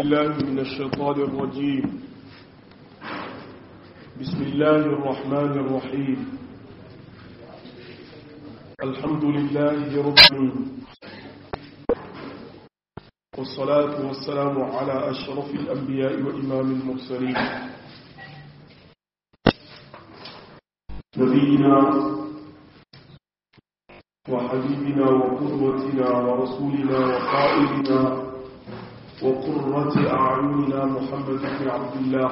بالله من الشيطان الرجيم بسم الله الرحمن الرحيم الحمد لله رب العالمين والصلاة والسلام على أشرف الأنبياء وإمام المرسلين نبينا وحبيبنا وقدوتنا ورسولنا وقائدنا وقرة أعيننا محمد بن عبد الله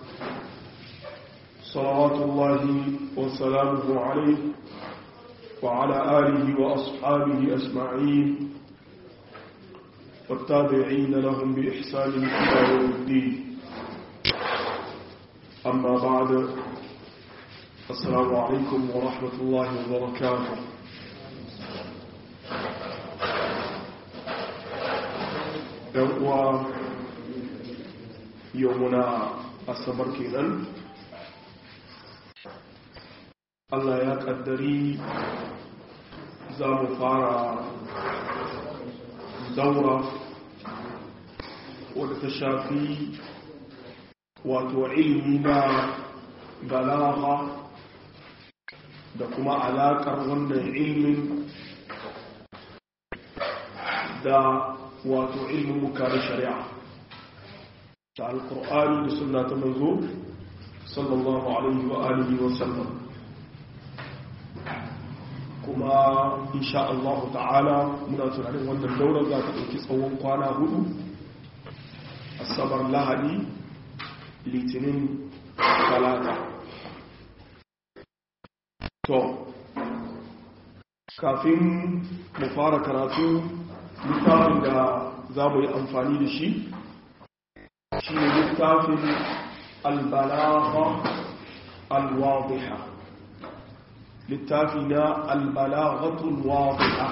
صلوات الله وسلامه عليه وعلى آله وأصحابه أجمعين والتابعين لهم بإحسان إلى يوم الدين أما بعد السلام عليكم ورحمة الله وبركاته uwa yau muna asabar kenan Allah ya kaddari za mu fara daura wadda ta shafi wato ilmi na balaha da kuma alaƙar wannan ilmin da wato ilmin mukarin shari'a ta alkur'ani da suna ta manzo sallallahu alaihi wa alihi wa sallam kuma insha Allah ta'ala muna tunanin wannan daura za ta ɗauki tsawon kwana hudu asabar lahadi litinin talata to kafin mu fara karatu littafin da za mu yi amfani da shi shi ne littafin albalaha alwadiha littafi na albalaghatul wadiha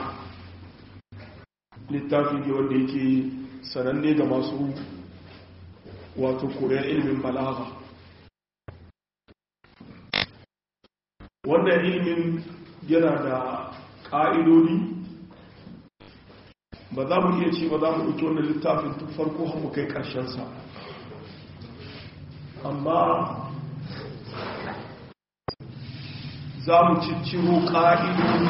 littafi ne wanda yake sananne ga masu wato koyar ilimin balagha wannan ilimin yana da ƙa'idodi ba za mu iya ce ba za mu ɗauki wannan littafin tun farko har mu kai ƙarshensa amma za mu cicciro ƙa'idodi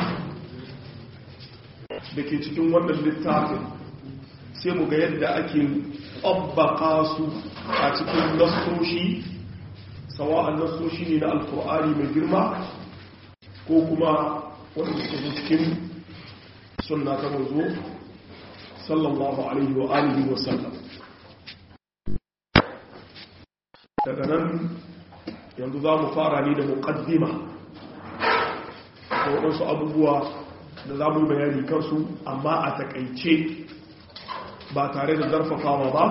da ke cikin wannan littafin sai mu ga yadda ake ƙabbaka su a cikin nasoshi sawa'an nasoshi ne na alkur'ani mai girma ko kuma wanda suka cikin sunna ta manzo sallallahu alaihi wa alihi wa sallam daga nan yanzu za mu fara ne da muqaddima ko wasu abubuwa da za mu yi bayani kansu amma a takaice ba tare da zarfafawa ba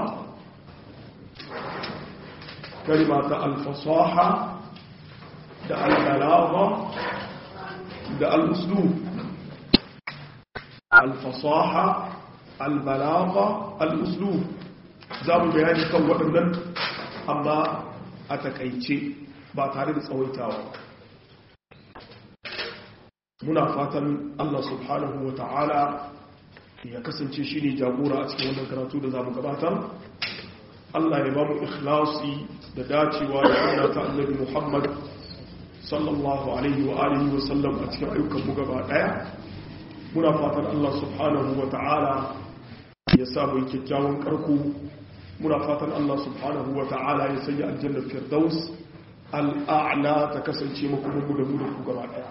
kalima ta alfasaha da albalagha da al-uslub alfasaha albalagha al'uslub za mu bayani kan waɗannan amma a takaice ba tare da tsawaitawa muna fatan Allah subhanahu wa ta'ala ya kasance shi ne jagora a cikin wannan karatu da za mu gabatar Allah ya ba mu ikhlasi da dacewa da suna ta annabi Muhammad sallallahu alaihi wa alihi wa sallam a cikin ayyukan mu gaba daya muna fatan Allah subhanahu wa ta'ala ya samu kyakkyawan karko muna fatan Allah subhanahu wa ta'ala ya sanya aljannar firdaus al'a'la ta kasance makomanmu da mu da ku gaba daya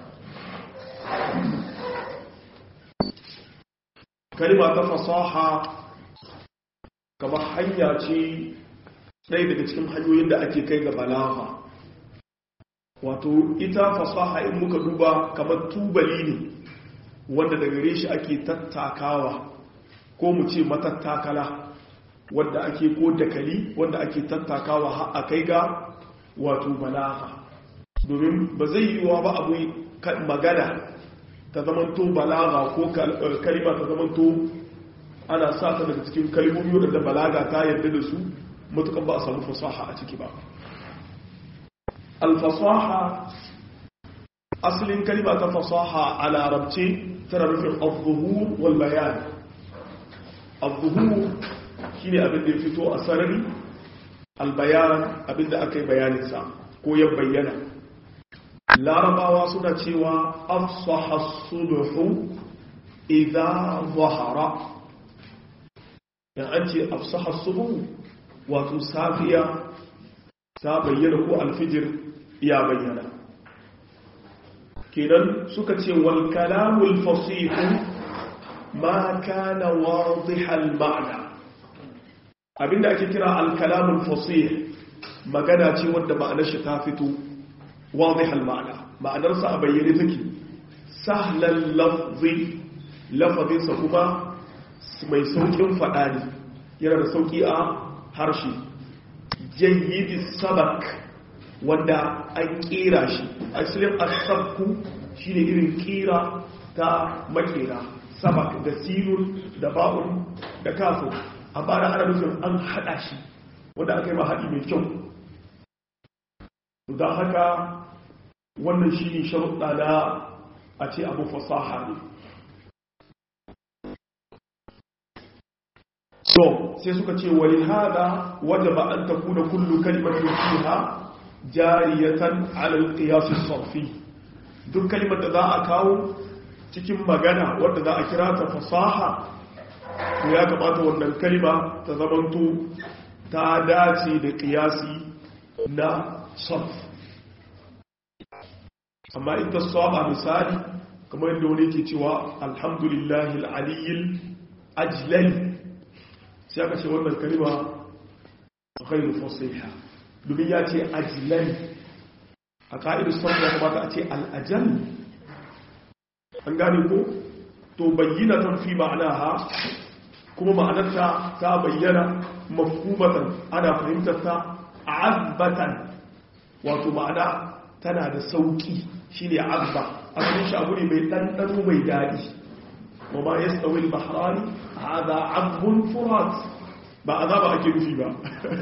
kalima ta fasaha kama hanya ce ɗaya daga cikin hanyoyin da ake kai ga balaha wato ita fasaha in muka duba kamar tubali ne wanda daga gare shi ake tattakawa ko mu ce matattakala wanda ake ko dakali wanda ake tattakawa har a kai ga wato balaga domin ba zai yiwuwa ba abu magana ta zamanto balaga ko kalima ta zamanto ana sa ta daga cikin kalmomi wadda balaga ta yarda da su matukan ba a samu fasaha a ciki ba alfasaha asalin kalima ta fasaha a larabce tana nufin al-zuhur wal bayan al-zuhur shine abin da ya fito a sarari albayan abin da aka yi bayaninsa ko ya bayyana larabawa suna cewa afsaha sulhu idza zahara dan an ce afsaha sulhu wato safiya ta bayyana ko alfijir ya bayyana kenan suka ce wal kalamul fasih ma kana wadihal ma'na abinda ake kira al kalamul fasih magana ce wanda ma'anar shi ta fito wadihal ma'na ma'anar sa a bayyane take sahlan lafzi lafazin sa kuma mai saukin fada ne yana da sauki a harshe jayyidis sabak wanda an kera shi asalin asabku shine irin kira ta makera sabak da sinun da ba'un da kafin amma da ana nufin an hada shi wanda aka yi ma haɗi mai kyau don haka wannan shi ne sharuɗa na a ce abu fasaha ne so sai suka ce wani hada wajaba an takuna kullu kalimatin fiha jariyatan alal qiyasis sarfi duk kalimar da za a kawo cikin magana wadda za a kira ta fasaha to ya kamata wannan kalima ta zamanto ta dace da qiyasi na sarf amma ita saba misali kamar yadda wani ke cewa alhamdulillahi al-aliyyil ajlal sai aka ce wannan kalima ghairu fasiha domin ya ce ajilai a ƙa'idar son ya kamata a ce al'ajal an gane ko to bayyana tan fi ma'ana ha kuma ma'anarta ta bayyana mafhumatan ana fahimtar ta abbatan wato ma'ana tana da sauki shine abba asalin shi abu ne mai ɗanɗano mai daɗi wa ma yastawi al-bahrani hadha abbun furat ba azaba ake nufi ba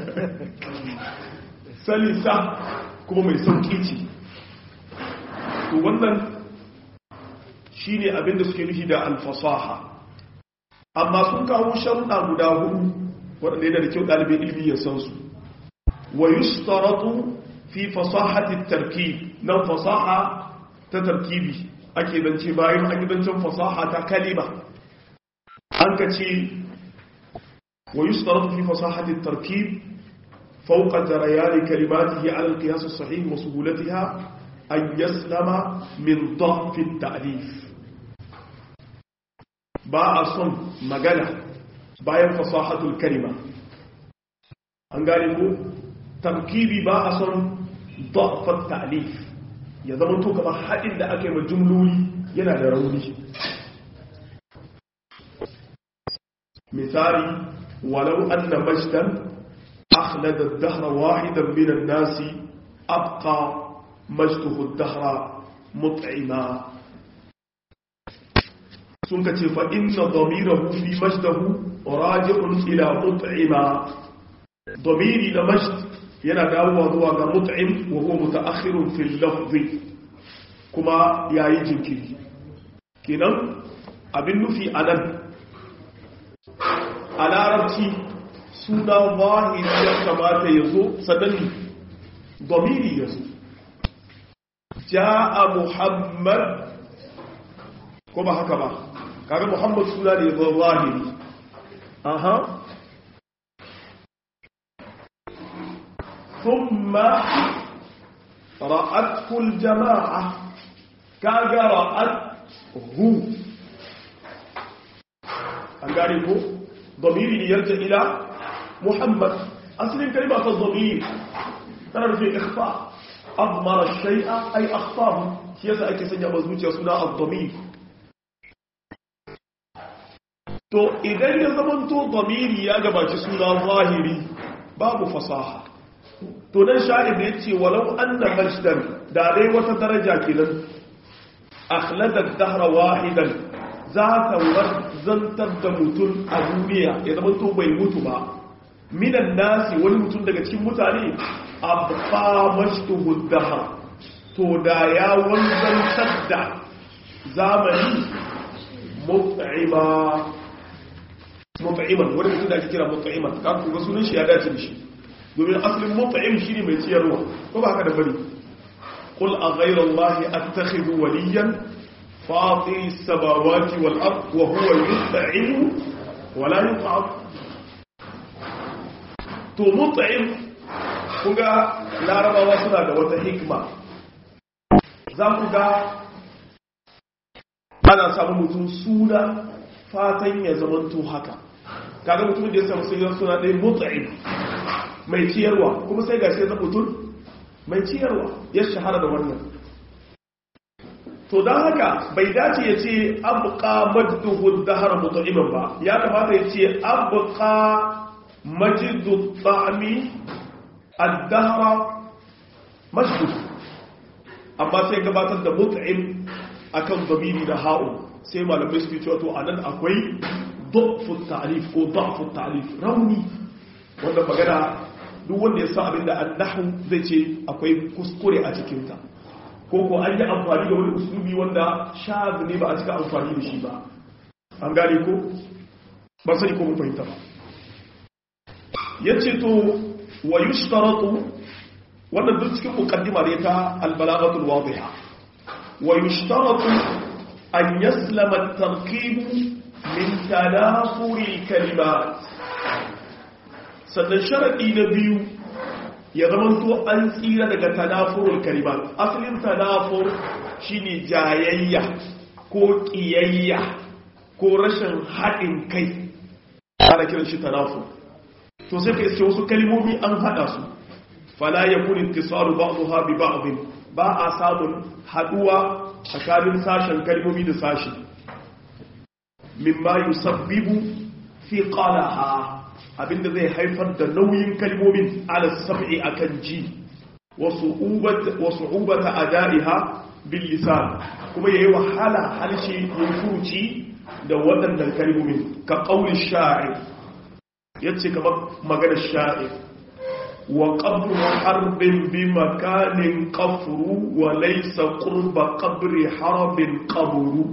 salisa kuma mai sauki ce to wannan shi ne abinda suke nufi da alfasaha amma sun kawo sharuɗa guda hudu waɗanda yana da kyau ɗalibin ilmi ya san su wa yustaratu fi fasahati tarkib nan fasaha ta tarkibi ake zance bayan an yi zancen fasaha ta kalima an ka ce wa yustaratu fi fasahati tarkib فوق جريان كلماته على القياس الصحيح وسهولتها أن يسلم من ضعف التأليف باء صن مجانا باين فصاحة الكلمة أنقالكو تركيبي باء صن ضعف التأليف ya zama to kamar haɗin da aka yi ma jumloli yana da rauni misali walau anna majdan أخلد الدهر واحدا من الناس أبقى مجده الدهر مطعما سنك فإن ضميره في مجده راجع إلى مطعما ضميري لمجد yana dawowa zuwa ga mut'im wa huwa mutaakhirun fil lafzi kuma yayi jinkiri kenan abin nufi anan a larabci suna zahiri ya kamata ya zo sannan domiri ya zo ja'a muhammad ko ba haka ba kaga muhammad suna ne zo zahiri aha ثم رأته الجماعة كاغا رأته أنقاربه ضمير يرجع إلى محمد أصل كلمة الضمير ترى في إخفاء أضمر الشيء أي أخفاه سياسة أي كسنجا مزبوط يصنع الضمير to idan ya zamanto zamiri ya gabaci suna zahiri babu fasaha to dan sha'ib ne yace walau anna majdan da dai wata daraja kenan akhladat dahra wahidan za ta zantar da mutum a duniya ya zama to bai mutu ba minan nasi wani mutum daga cikin mutane abba mashtuhu dahra to da ya wanzantar da zamani mut'ima mut'iman wani mutum da ake kira mut'iman ka ku ga sunan shi ya dace da shi domin asalin mut'im shine mai ciyarwa ko ba haka da bari qul a ghayra allahi attakhidhu waliyan fatiri samawati wal ard wa huwa yut'imu wa la yut'am to mut'im kuga larabawa suna da wata hikma za ku ga ana samun mutum suna fatan ya zamanto haka kaga mutum da ya samu sai suna ɗaya mut'im mai ciyarwa kuma sai gashi ya mutum mai ciyarwa ya shahara da wannan to don haka bai dace ya ce abuka madduhu dahar mut'iman ba ya kamata ya ce abuka majidu ta'ami addahara mashdud amma sai gabatar da mut'im akan zamiri da ha'u sai malamai su cewa to anan akwai da'fu ta'rif ko da'fu ta'rif rauni wanda magana duk wanda ya sa abinda annahu zai ce akwai kuskure a cikin ta ko ko an yi amfani da wani usulubi wanda shaz ne ba a cika amfani da shi ba an gane ko ba sai ko mun fahimta ba yace to wa yushtaratu wannan duk cikin muqaddima ne ta al-balaghatul wadiha wa yushtaratu an yaslama at-tarkib min tanafuri al-kalimat sannan sharadi na biyu ya zamanto an tsira daga tanafurul kalimat asalin tanafur shine jayayya ko kiyayya ko rashin haɗin kai ana kiran shi tanafur to sai ka iske wasu kalmomi an hada su fala yakun ittisalu ba'daha bi ba'd ba a samun haduwa tsakanin sashen kalmomi da sashi mimma yusabbibu fi qalaha abinda zai haifar da nauyin kalmomin ala sab'i akan ji wa su'ubat wa su'ubata adaiha bil lisan kuma yayi wahala halshe yin furuci da waɗannan kalmomin ka qauli sha'ir yace kamar maganar sha'ir wa qabru harbin bi makanin qafru wa laysa qurba qabri harbin qabru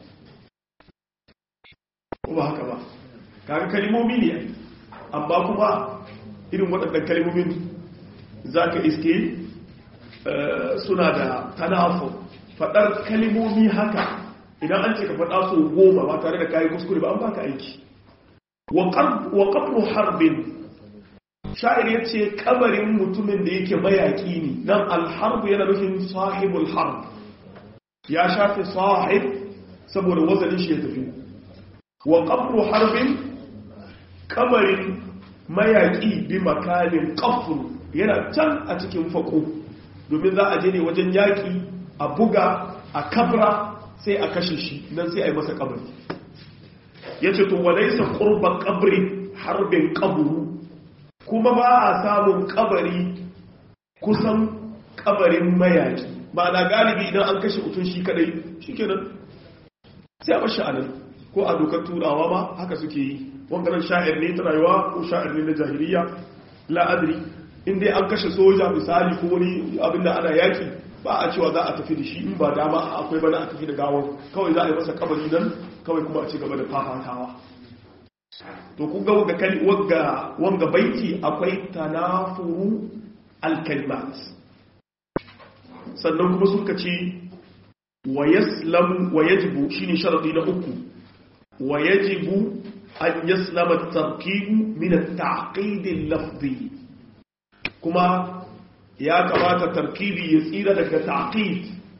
ba haka ba kaga kalmomi ne amma kuma irin waɗannan kalmomin zaka iske suna da tanafu faɗar kalmomi haka idan an ce ka faɗa su goma ba tare da kayi kuskure ba an baka aiki wa qabru harbin sha'ir ya ce kabarin mutumin da yake mayaki ne nan alharbu yana nufin sahibul harb ya shafi sahib saboda wazanin shi ya tafi wa qabru harbin kabarin mayaki bi makanin qafru yana can a cikin fako domin za a je ne wajen yaki a buga a kabra sai a kashe shi nan sai a yi masa kabari yace to walaysa qurba qabri harbin qabru kuma ba a samun kabari kusan kabarin mayaki ba na galibi idan an kashe mutum shi kadai shi kenan sai a bashi anan ko a dokar turawa ma haka suke yi wangaran sha'ir ne ta rayuwa ko sha'ir ne na jahiliya la'adri inda an kashe soja misali ko wani abinda ana yaki ba a cewa za a tafi da shi in ba dama akwai bana a tafi da gawar kawai za a yi masa kabari nan kawai kuma a ci gaba da fafatawa to ku ga wagga wanga baiti akwai tanafuru alkalimat sannan kuma suka ce wa yaslam wa yajibu shine sharadi na uku wa yajibu an yaslama at-tarkib min at-ta'qid al-lafzi kuma ya kamata tarkibi ya tsira daga ta'qid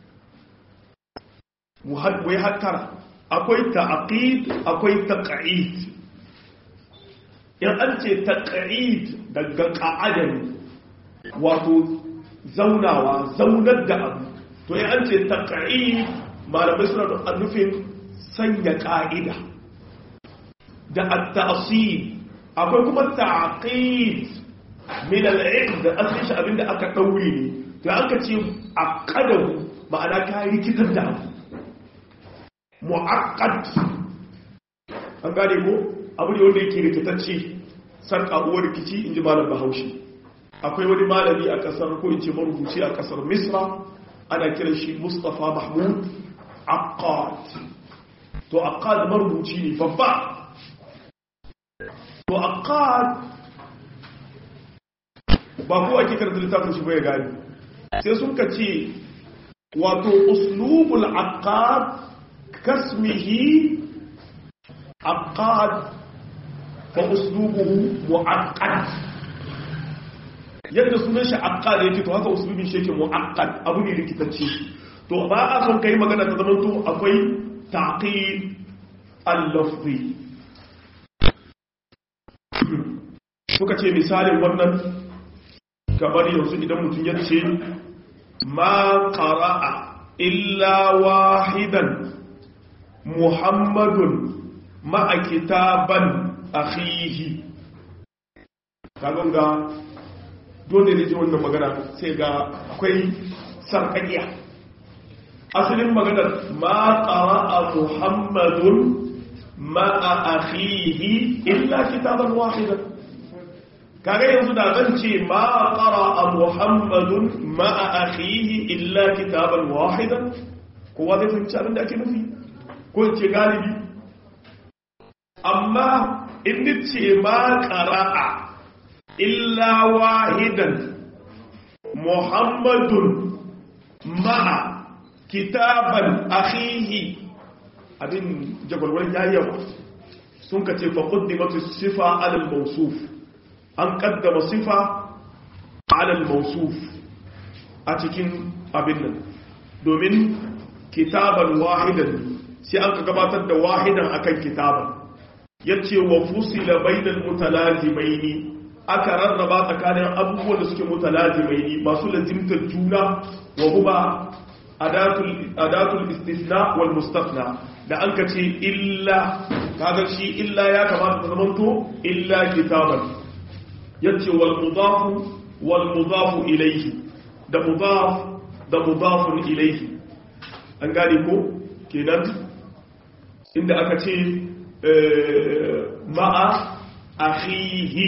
muhadwai hattara akwai ta'qid akwai taq'id in an ce taq'id daga qa'adan wato zaunawa zaunar da abu to in an ce taq'id malamai suna da nufin sanya ka'ida da at-ta'sib akwai kuma ta'qid min al-'ilm da asalin shi abinda aka daure ne to aka ce aqadahu ma'ana ka rikitar da abu mu'aqqad an gane ko abu ne wanda yake rikitacce sarka uwar rikici inji malam Bahaushe akwai wani malami a kasar ko in ce marubuci a kasar Misra ana kiran shi Mustafa Mahmud Aqad to Aqad marubuci ne babba to aqad ba kowa ke karanta littafin shi bai gani sai sun ka ce wato uslubul aqad kasmihi aqad fa uslubuhu muaqqad yadda sunan shi aqad yake to haka uslubin shi yake muaqqad abu ne rikitacce to ba a son kai magana ta zamanto akwai taqid al-lafzi suka ce misalin wannan kamar yanzu idan mutum ya ce ma qara'a illa wahidan muhammadun ma'a kitaban akhihi kagon ga dole ne ji wannan magana sai ga akwai sarkakiya asalin maganar ma qara'a muhammadun ma'a akhihi illa kitaban wahidan kaga yanzu da zan ce ma qara'a muhammadun ma'a akhihi illa kitaban wahidan kowa zai fahimci abin da ake nufi ko in ce galibi amma in ce ma qara'a illa wahidan muhammadun ma'a kitaban akhihi abin jagwalwar yayawa sun ka ce faƙuddimatu sifa alal mausuf an ƙaddama sifa alal mausuf a cikin abin nan domin kitaban wahidan sai an ka gabatar da wahidan akan kitaban ya ce wa fusila bainal mutalazimaini aka rarraba tsakanin abubuwan da suke mutalazimaini masu lazimtar juna wa kuma adatul istisna wal mustafna da an ka ce illa kaga shi illa ya kamata ta zamanto illa kitaban yace wal mudafu wal mudafu ilayhi da mudaf da mudafun ilayhi an gane ko kenan inda aka ce ma'a akhihi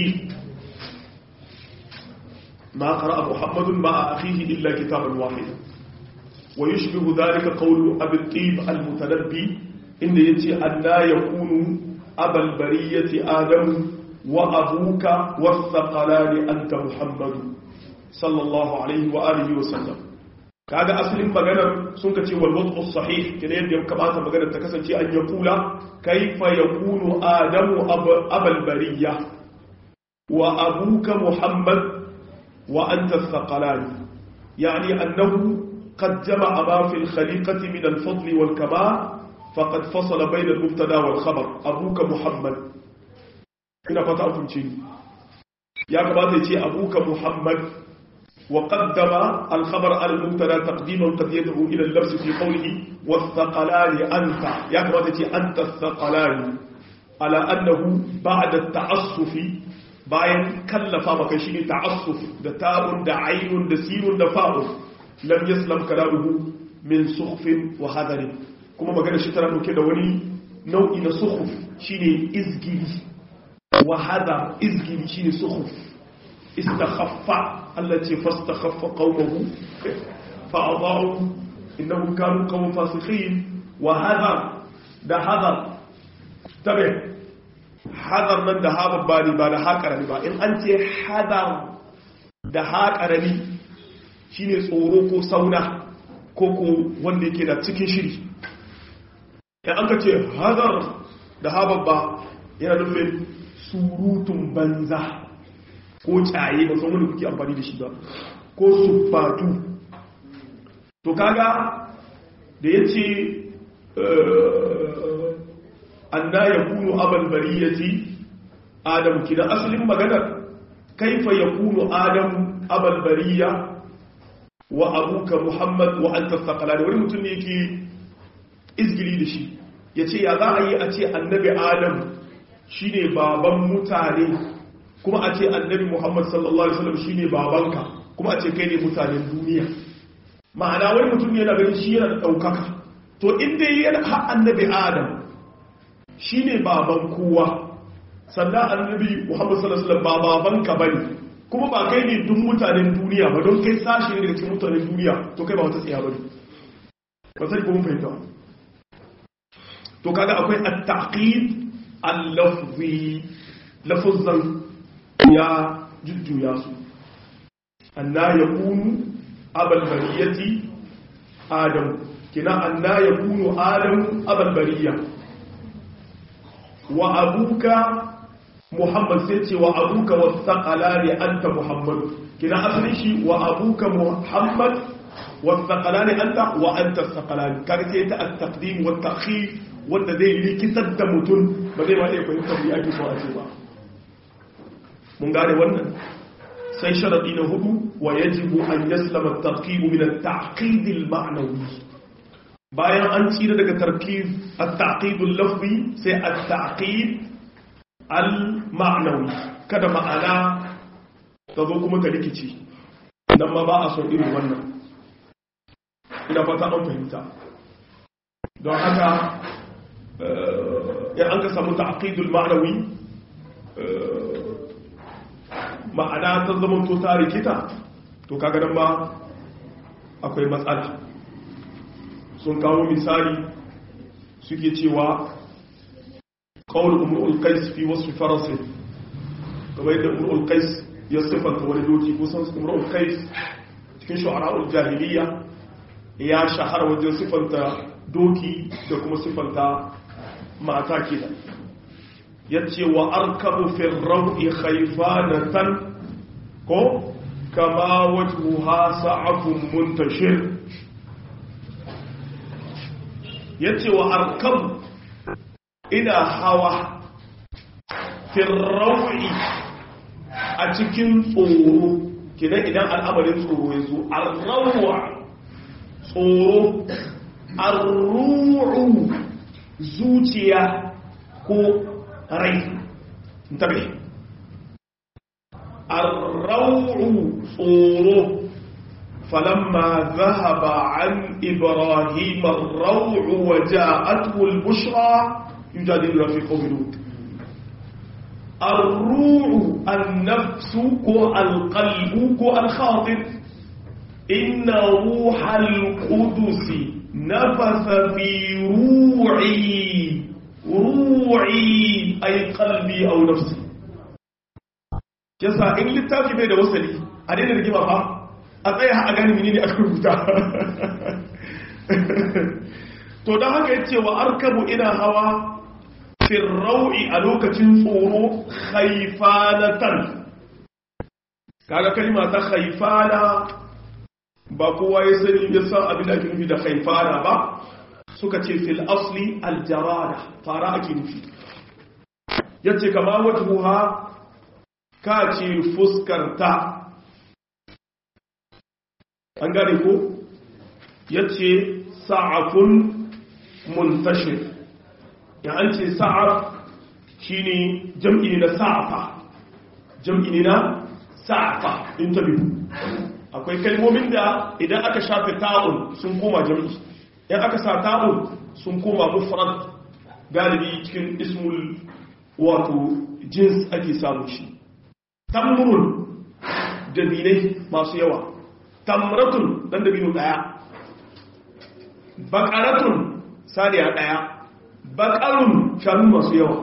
ma qara'a muhammadun ma'a akhihi illa kitaban wahida ويشبه ذلك قول أبي الطيب المتنبي إن يتي أن لا يكون أبا البرية آدم وأبوك والثقلان أنت محمد صلى الله عليه وآله وسلم kaga asalin maganar sun ka ce wal wad'u sahih kene yadda kamata maganar ta kasance an ya kula kaifa yakunu adamu abal bariya wa abuka muhammad wa anta thaqalan yani annahu قد جمع ما في الخليقة من الفضل والكمال فقد فصل بين المبتدا والخبر أبوك محمد هنا فتاة تنشين يا كما تيجي أبوك محمد وقدم الخبر على المبتدا تقديما قد يدعو إلى اللبس في قوله والثقلان أنت يا كما تيجي أنت الثقلان على أنه بعد التعصف bayan kallafa maka shi ne ta'assuf da ta'un da ainun da sinun da fa'un lam yaslam kalamuhu min sukhfin wa hadarin kuma magana shi tana dauke da wani nau'i na sukhuf shine izgili wa hadar izgili shine sukhuf istakhaffa Allah ce fastakhaffa qaumahu fa adaa'u innahum kanu qawman fasikhin wa hadar da hadar tabe hadar nan da ha babba ba da ha karami ba in an ce hadar da ha karami shine tsoro ko sauna ko ko wanda yake da cikin shiri in an ka ce hazar da hababba yana nufin surutun banza ko caye ba san wanda kuke amfani da shi ba ko sufatu to kaga da ya ce anna ya kunu abal bariyati adamu kina asalin maganar kaifa ya kunu adamu abal bariya wa abuka muhammad wa anta thaqalani wani mutum ne yake izgiri da shi yace ya za a yi a ce annabi adam shine baban mutane kuma a ce annabi muhammad sallallahu alaihi wasallam shine babanka kuma a ce kai ne mutanen duniya ma'ana wani mutum ne yana ganin shi yana da daukaka to inda yana har annabi adam shine baban kowa sannan annabi muhammad sallallahu alaihi wasallam ba babanka bane kuma ba kai ne duk mutanen duniya ba don kai sashi ne daga cikin mutanen duniya to kai ba wata tsaya ba ne ba sai kuma fahimta to kaga akwai at-taqid al-lafzi lafuzan ya jujjuya su anna yakunu abal bariyati adam kina anna yakunu adam abal bariya wa abuka muhammad sai ce wa abuka wasaqalani anta muhammad kina asalin shi wa abuka muhammad wasaqalani anta wa anta saqalani kaga sai ta at-taqdim wa at-ta'khir wanda zai likitar da mutum ba zai ma iya fahimtar me ake so a ce ba mun gane wannan sai sharadi na hudu wa yajibu an yaslama at-tarkib min at-ta'qid al-ma'nawi bayan an tsira daga tarkib at-ta'qid al-lafzi sai at-ta'qid al-ma'nawi kada ma'ana ta zo kuma ta rikici dan ma ba a son irin wannan ina fata an fahimta don haka ya an ka samu ta'qid al-ma'nawi ma'ana ta zama to ta rikita to kaga nan ba akwai matsala sun kawo misali suke cewa kawul umrul qais fi wasfi farasin kamar yadda umrul qais ya sifanta wani doki kusan umrul qais cikin shu'ara'ul jahiliya ya shahara wajen sifanta doki da kuma sifanta mata kenan yace wa arkabu fi rawi khayfanatan ko kama wajhuha sa'afun muntashir yace wa arkabu ina hawa fi rawi a cikin tsoro kidan idan al'amarin tsoro ya zo arrawa tsoro arru'u zuciya ko rai tabi arrau'u tsoro falamma zahaba an ibrahim arrau'u wa ja'atuhu al-bushra yujadilu fi qawmi lut الروع النفس كو القلب كو الخاطر إن روح القدس نفث في روعي روعي أي قلبي أو نفسي yasa in littafi bai da wasali a daina rigima ba a tsaya a gani mini ne aka rubuta to don haka ya ce wa arkabu ina hawa firrau'i a lokacin tsoro haifanatan kaga kalma ta haifana ba kowa ya sani ya san abin da ake nufi da haifana ba suka ce fil asli aljarada fara ake nufi yace kama wajhuha ka ce fuskarta an gane ko yace sa'afun muntashir ya an ce sa'af shine jam'i ne na sa'afa jam'i ne na sa'afa interview akwai kalmomin da idan aka shafe ta'un sun koma jam'i in aka sa ta'un sun koma mufrad galibi cikin ismul wato jins ake samu shi tamrun dabinai masu yawa tamratun dan dabino daya bakaratun saniya daya bakarun shanu masu yawa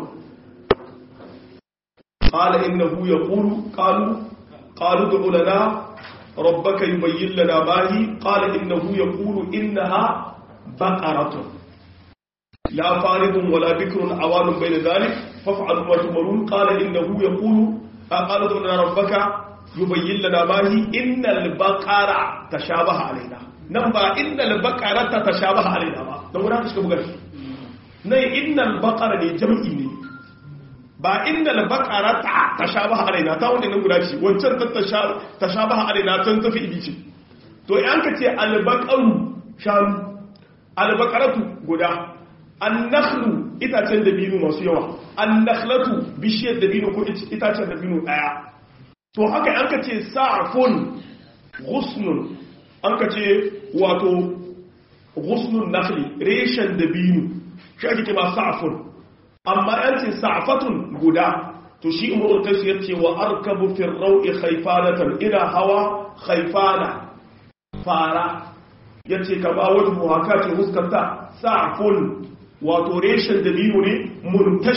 qala innahu yaqulu qalu qalu du'u lana rabbaka yubayyin lana ma hi qala innahu yaqulu innaha baqaratun la faridun wala bikrun awanun bayna dhalik faf'alu ma tumarun qala innahu yaqulu qala du'u lana rabbaka yubayyin lana ma hi innal baqara tashabaha alaina nan ba innal baqarata tashabaha alaina ba dan wurin suka buga shi nan innal baqara ne jam'i ne ba innal baqarata tashabaha alaina ta wannan guda ce wancan ta tashabaha alaina tan tafi idi ce to in ka ce al baqaru shanu al baqaratu guda an nakhlu itacen dabino masu yawa an nakhlatu bishiyar dabino ko itacen dabino daya to haka an ka ce sa'fun ghusnun an ka ce wato ghusnun nakhli reshen dabino shi ake kima sa'fun amma an ce sa'fatun guda to shi imrul qais yace wa arkabu fi rawi khayfanatan ila hawa khayfana fara yace ka ba wajhu haka ce huskanta sa'fun wato reshen dabino ne muntashir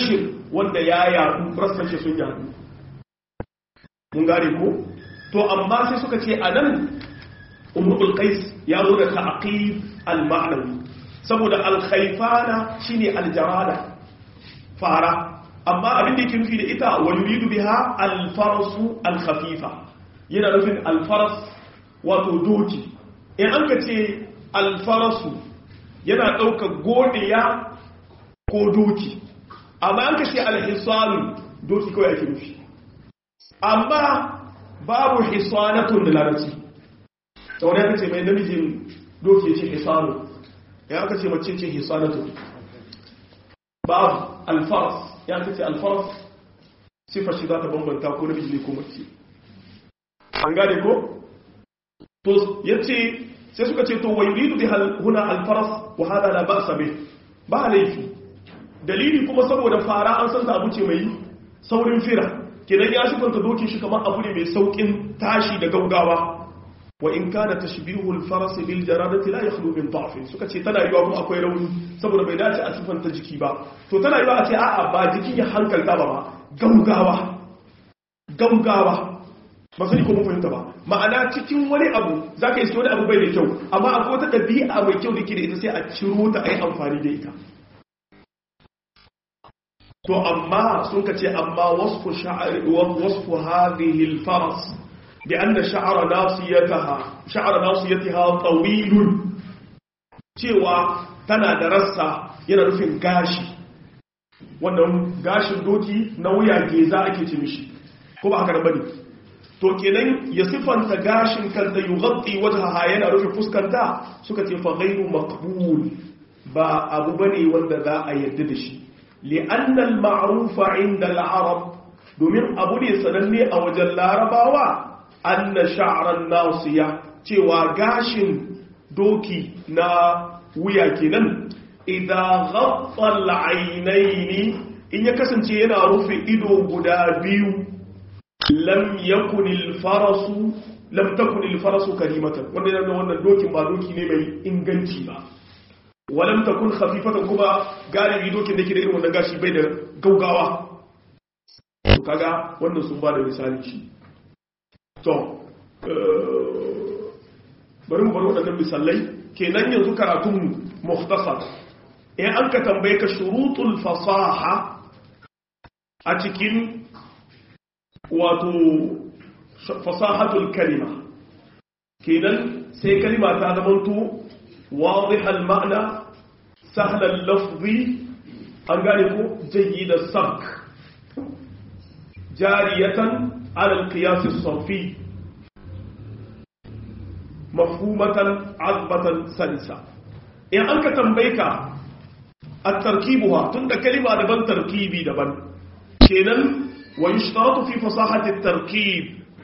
wanda ya yadu rassan shi sun yadu mun gane ko to amma sai suka ce anan umrul qais ya zo da ta'qib al-ma'nawi saboda al-khayfana shine al-jarada fara amma abin da yake nufi da ita wa yuridu biha al-farasu al-khafifa yana nufin al-faras wato doki in an ka ce al-farasu yana ɗaukar godiya ko doki amma an ka ce al-hisanu doki kawai ake nufi amma babu hisanatun da larabci da wani aka ce mai namijin doki ce hisanu ya aka ce mace ce hisanatun babu alfaras ya aka ce alfaras sifar shi za ta bambanta ko namiji ne ko mace an gane ko? to ya ce sai suka ce to wai ridu bi huna alfaras wa hada la ba'sa bih ba laifi dalili kuma saboda fara an san ta abu ce mai saurin fira kenan ya sifanta dokin shi kamar abu ne mai saukin tashi da gaugawa wa in kana tashbihu al-faras bil jaradati la yakhlu min da'f suka ce tana yiwa kuma akwai rauni saboda bai dace a sifanta jiki ba to tana yiwa a ce a'a ba jikin ya hankalta ba ba gaugawa gaugawa ba sai ko mun fahimta ba ma'ana cikin wani abu zaka yi wani abu bai da kyau amma akwai wata dabi'a mai kyau dake da ita sai a ciro ta ai amfani da ita to amma sun ka ce amma wasfu sha'ari wasfu hadhihi al-faras bi anna sha'ra nasiyataha sha'ra nasiyataha tawilun cewa tana da rassa yana nufin gashi wannan gashin doki na wuya geza ake ce mishi ko ba haka da bane to kenan ya sifanta gashin kanta yughatti wajhaha yana rufe fuskanta suka ce fa ghairu maqbul ba abu bane wanda za a yarda da shi لأن المعروف عند العرب domin abu ne sananne a wajen larabawa anna sha'ran nasiya cewa gashin doki na wuya kenan idan ghatta al-aynaini in ya kasance yana rufe ido guda biyu lam yakun al-farasu lam takun al-farasu karimatan wanda yana wannan dokin ba doki ne mai inganci ba walam takun khafifatan kuma galibi dokin da ke da irin wannan gashi bai da gaugawa to kaga wannan sun ba da misali shi to bari mu bar waɗannan misalai kenan yanzu karatunmu mukhtasar in an ka tambaye ka shurutul fasaha a cikin wato fasahatul kalima kenan sai kalima ta zamanto واضح المعنى سهل اللفظ أنقاله جيد السمك جارية على القياس الصرفي مفهومة عذبة سلسة إن أنك تنبيك التركيبها تند كلمة دبن تركيبي دبن كينا ويشترط في فصاحة التركيب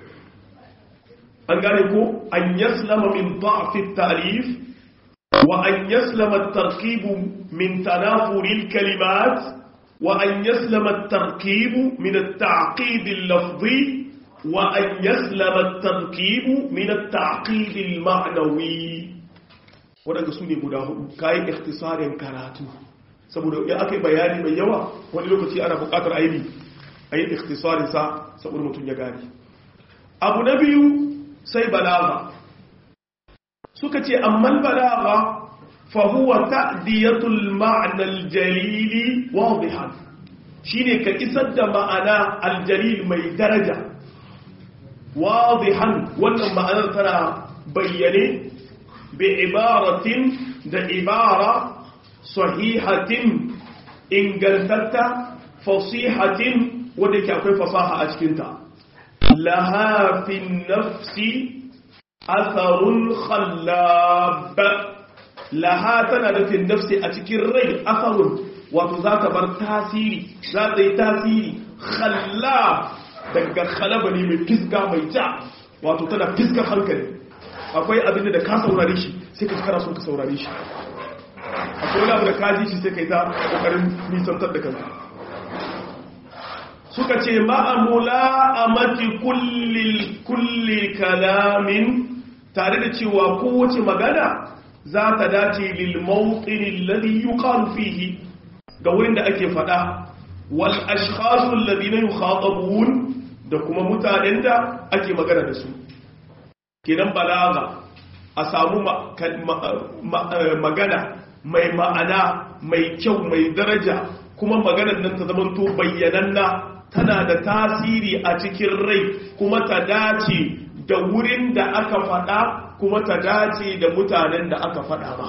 أنقاله أن يسلم من ضعف التأليف وأن يسلم التركيب من تنافر الكلمات وأن يسلم التركيب من التعقيد اللفظي وأن يسلم التركيب من التعقيد المعنوي waɗanda su ne guda hudu kayan ikhtisarin karatu saboda ya aka yi bayani mai yawa wani lokaci ana buƙatar aini a yi ikhtisarinsa saboda mutum ya gani abu na biyu sai balaga suka ce amman balaga fahuwa ta'diyatul ma'anal jalili wadihan shine ka isar da ma'ana aljalil mai daraja wadihan wannan ma'anar tana bayyane bi ibaratin da ibara sahihatin ingantatta fasihatin wadda ke akwai fasaha a cikinta laha fi nafsi atharun khallab laha tana da fi nafsi a cikin rai atharun wato za ta bar tasiri za ta yi tasiri khallab daga khalaba ne mai fiska mai ja wato tana fiskar hankali akwai abin da ka saurare shi sai ka kara so ka saurare shi akwai wani abu da ka ji shi sai ka yi ta kokarin nisantar da kanka suka ce ma'amula a mati kulli kalamin tare da cewa kowace magana za ta dace lil mawqin alladhi yuqalu fihi ga wurin da ake fada wal ashkhasul ladina yukhatabun da kuma mutanen da ake magana da su kenan balaga a samu magana mai ma'ana mai kyau mai daraja kuma maganar nan ta zamanto bayyananna tana da tasiri a cikin rai kuma ta dace da wurin da aka faɗa kuma ta dace da mutanen da aka faɗa ba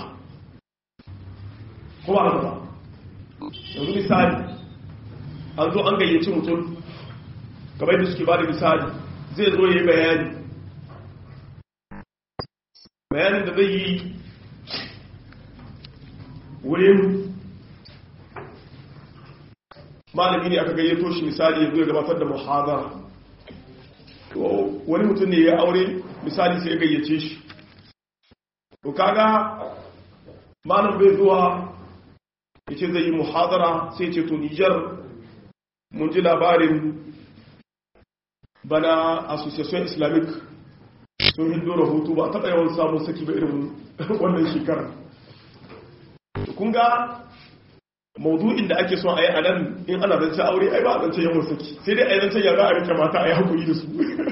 kuma haka ba yanzu misali an zo an gayyaci mutum kamar da suke ba da misali zai zo ya yi bayani bayanin da zai yi wurin malami ne aka gayyato shi misali ya zo ya gabatar da muhadara wani mutum ne ya aure misali sai ya gayyace shi to kaga malam bai zuwa ya ce zai yi muhadara sai ce to nijar mun ji labarin bana association islamic sun hindo rahoto ba taɓa yawan samun saki ba irin wannan shekara kun ga maudu'in da ake son a yi a nan in ana zance aure ai ba a zance yawan saki sai dai a yi zance ya za a rike mata a yi hakuri da su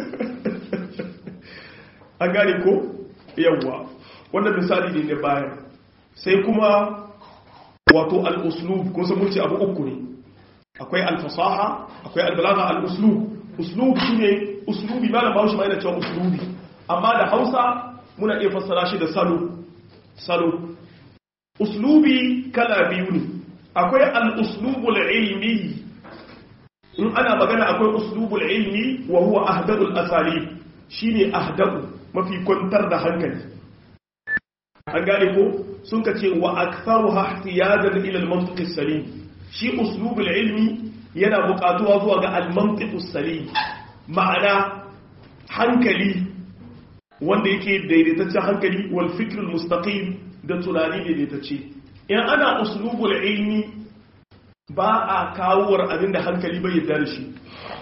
an gane ko yawwa wannan misali ne na bayan sai kuma wato al-uslub kun san mun ce abu uku ne akwai al-fasaha akwai al-balagha al-uslub uslub shine uslubi malam bawo shi ma yana cewa uslubi amma da Hausa muna iya fassara shi da salo salo uslubi kala biyu ne akwai al-uslubul ilmi in ana magana akwai uslubul ilmi wa huwa ahdabul asalib shine ahdabu mafi kwantar da hankali an gane ko sun ka ce wa aktharuha ihtiyajan ila al-mantiq as-salim shi uslubul ilmi yana buƙatuwa zuwa ga al-mantiq as-salim ma'ana hankali wanda yake daidaitaccen hankali wal fikr al-mustaqim da tunani daidaitacce in ana uslubul ilmi ba a kawowar abinda hankali bai yarda da shi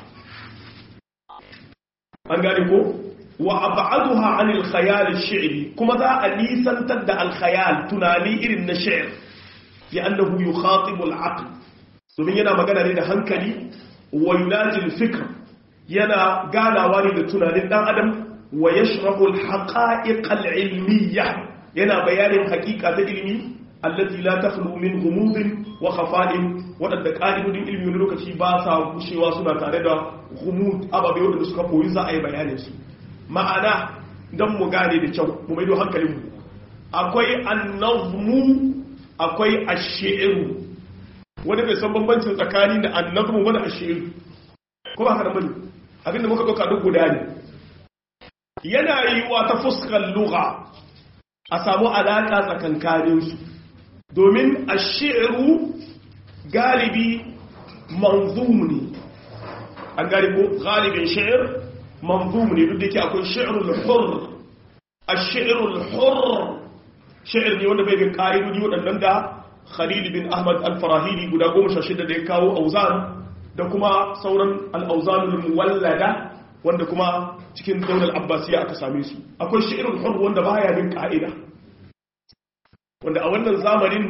an gane ko wa ab'aduha 'an al-khayal ash-shi'ri kuma za a nisantar da al-khayal tunani irin na shi'r ya annahu yukhatibu al-aql domin yana magana ne da hankali wa yunaji al-fikr yana ganawa ne da tunanin dan adam wa yashrahu al-haqa'iq al-ilmiyya yana bayanin haqiqa ta ilimi allati la takhlu min ghumudin wa khafa'in wadanda qalibudin ilmi wani lokaci ba sa gushewa suna tare da ghumud ababe wadanda suka koyi za a yi bayanin su ma'ana don mu gane da kyau mu maido hankalinmu akwai annazmu akwai ashi'iru wani bai san bambancin tsakani da annazmu wani ashi'iru ko ba haka bane abinda muka dauka duk guda ne yana yiwuwa ta fuskar lugha a samu alaka tsakankanin su domin ashi'iru galibi manzum ne an galibo galibin shi'ir منظوم ne duk da yake akwai shi'rul hurr ash-shi'rul hurr shi'r ne wanda bai bin ka'idodi waɗannan da Khalil bin Ahmad al-Farahidi guda 16 da ya kawo auzan da kuma sauran al-auzanul muwallada wanda kuma cikin daular Abbasiya aka same su akwai shi'rul hurr wanda baya bin ka'ida wanda a wannan zamanin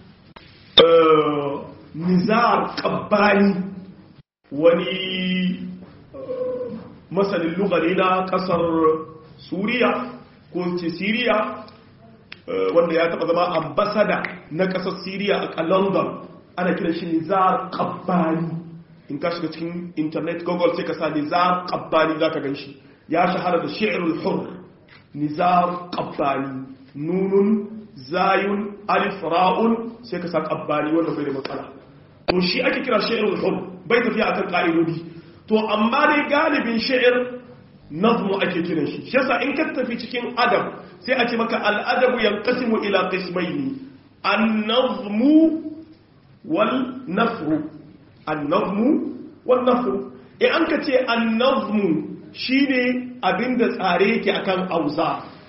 nizar qabbani wani masanin lugari na kasar suriya ko ce siriya wanda ya taba zama ambasada na kasar siriya a london ana kira shi nizar kabbani in ka shiga cikin internet google sai ka sa nizar kabbani za ka gan shi ya shahara da shi'irul hur nizar kabbani nunun zayun alif ra'un sai ka sa kabbani wanda bai da matsala to shi ake kira shi'irul hur bai tafiya akan ka'idodi to amma dai galibin sha'ir nazmu ake kiran shi shi yasa in ka tafi cikin adab sai a ce maka al'adabu yanqasimu ila qismaini an-nazmu wal nafru an-nazmu wal nafru in an ka ce an-nazmu shine abinda tsare yake akan auza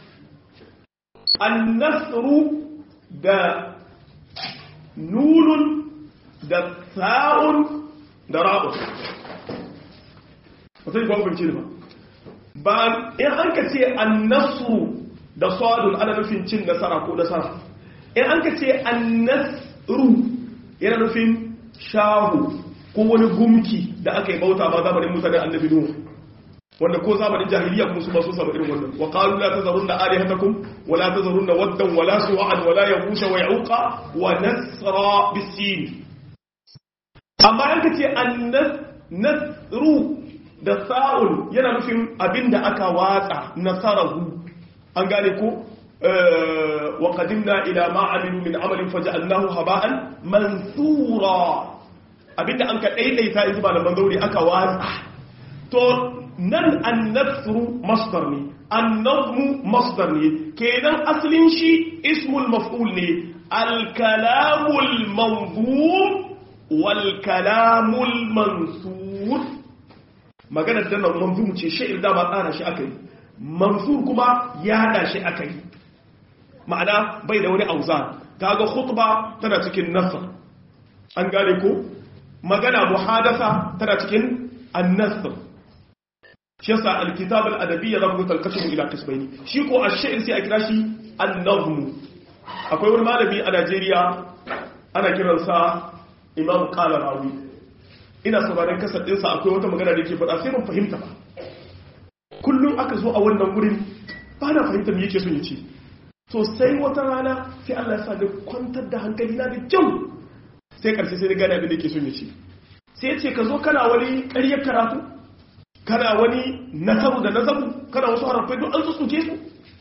an-nasru da nunun da sa'un da ra'un ba sai ba ce ba ba in an ka ce annasru da sadun ana nufin cin nasara ko nasara in an ka ce annasru yana nufin shahu ko wani gumki da aka yi bauta ma zamanin musa da annabi nuhu wanda ko zamanin jahiliya kuma su ba su samu irin wannan wa qalu la tazarunna alihatakum wa la tazarunna waddan wa la su'an wa la yahusha wa ya'uqa wa nasra bisin amma an kace an-nasru da sa'ul yana nufin abinda aka watsa nasarahu an gane ko wa qadimna ila ma amilu min amalin faj'alnahu haba'an mansura abinda an ka daidaita in ba da bangauri aka watsa to nan annasru masdar ne annazmu masdar ne kenan asalin shi ismul maf'ul ne al-kalamul manzum wal kalamul mansur magana da nan manzum ce shi'ir da ba tsara shi akai mansur kuma ya hada shi akai ma'ana bai da wani auzan kaga khutba tana cikin nasr an gane ko magana muhadatha tana cikin an-nasr shi yasa alkitab al-adabiyya zamu ga talqashu ila qismaini shi ko ash-shi'r sai a kira shi an-nazm akwai wani malami a Najeriya ana kiransa Imam Qala Rawi ina sauraron kasar din sa akwai wata magana da yake faɗa sai ban fahimta ba kullum aka zo a wannan gurin ba na fahimta me yake son ya ce to sai wata rana sai Allah ya sa da kwantar da hankali na da kyau sai karshe sai na gane abin da yake son ya ce sai ya ce ka zo kana wani ƙaryar karatu kana wani nasaru da nazamu kana wasu harafai don an sussuke su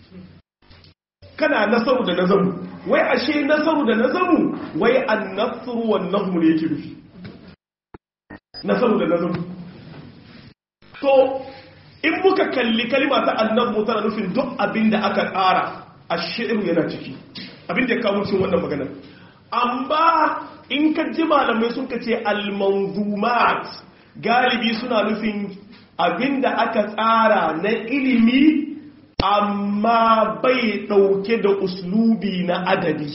kana nasaru da nazamu wai ashe nasaru da nazamu wai an nasaru wannan mu ne yake rufi nasaru da nazamu to in muka kalli kalima ta annabu tana nufin duk abin da aka ƙara a shi'iru yana ciki abin da ya kawo cikin wannan maganar amma in ka ji malamai sun ka ce al-manzumat galibi suna nufin abinda aka tsara na ilimi amma bai dauke da uslubi na adabi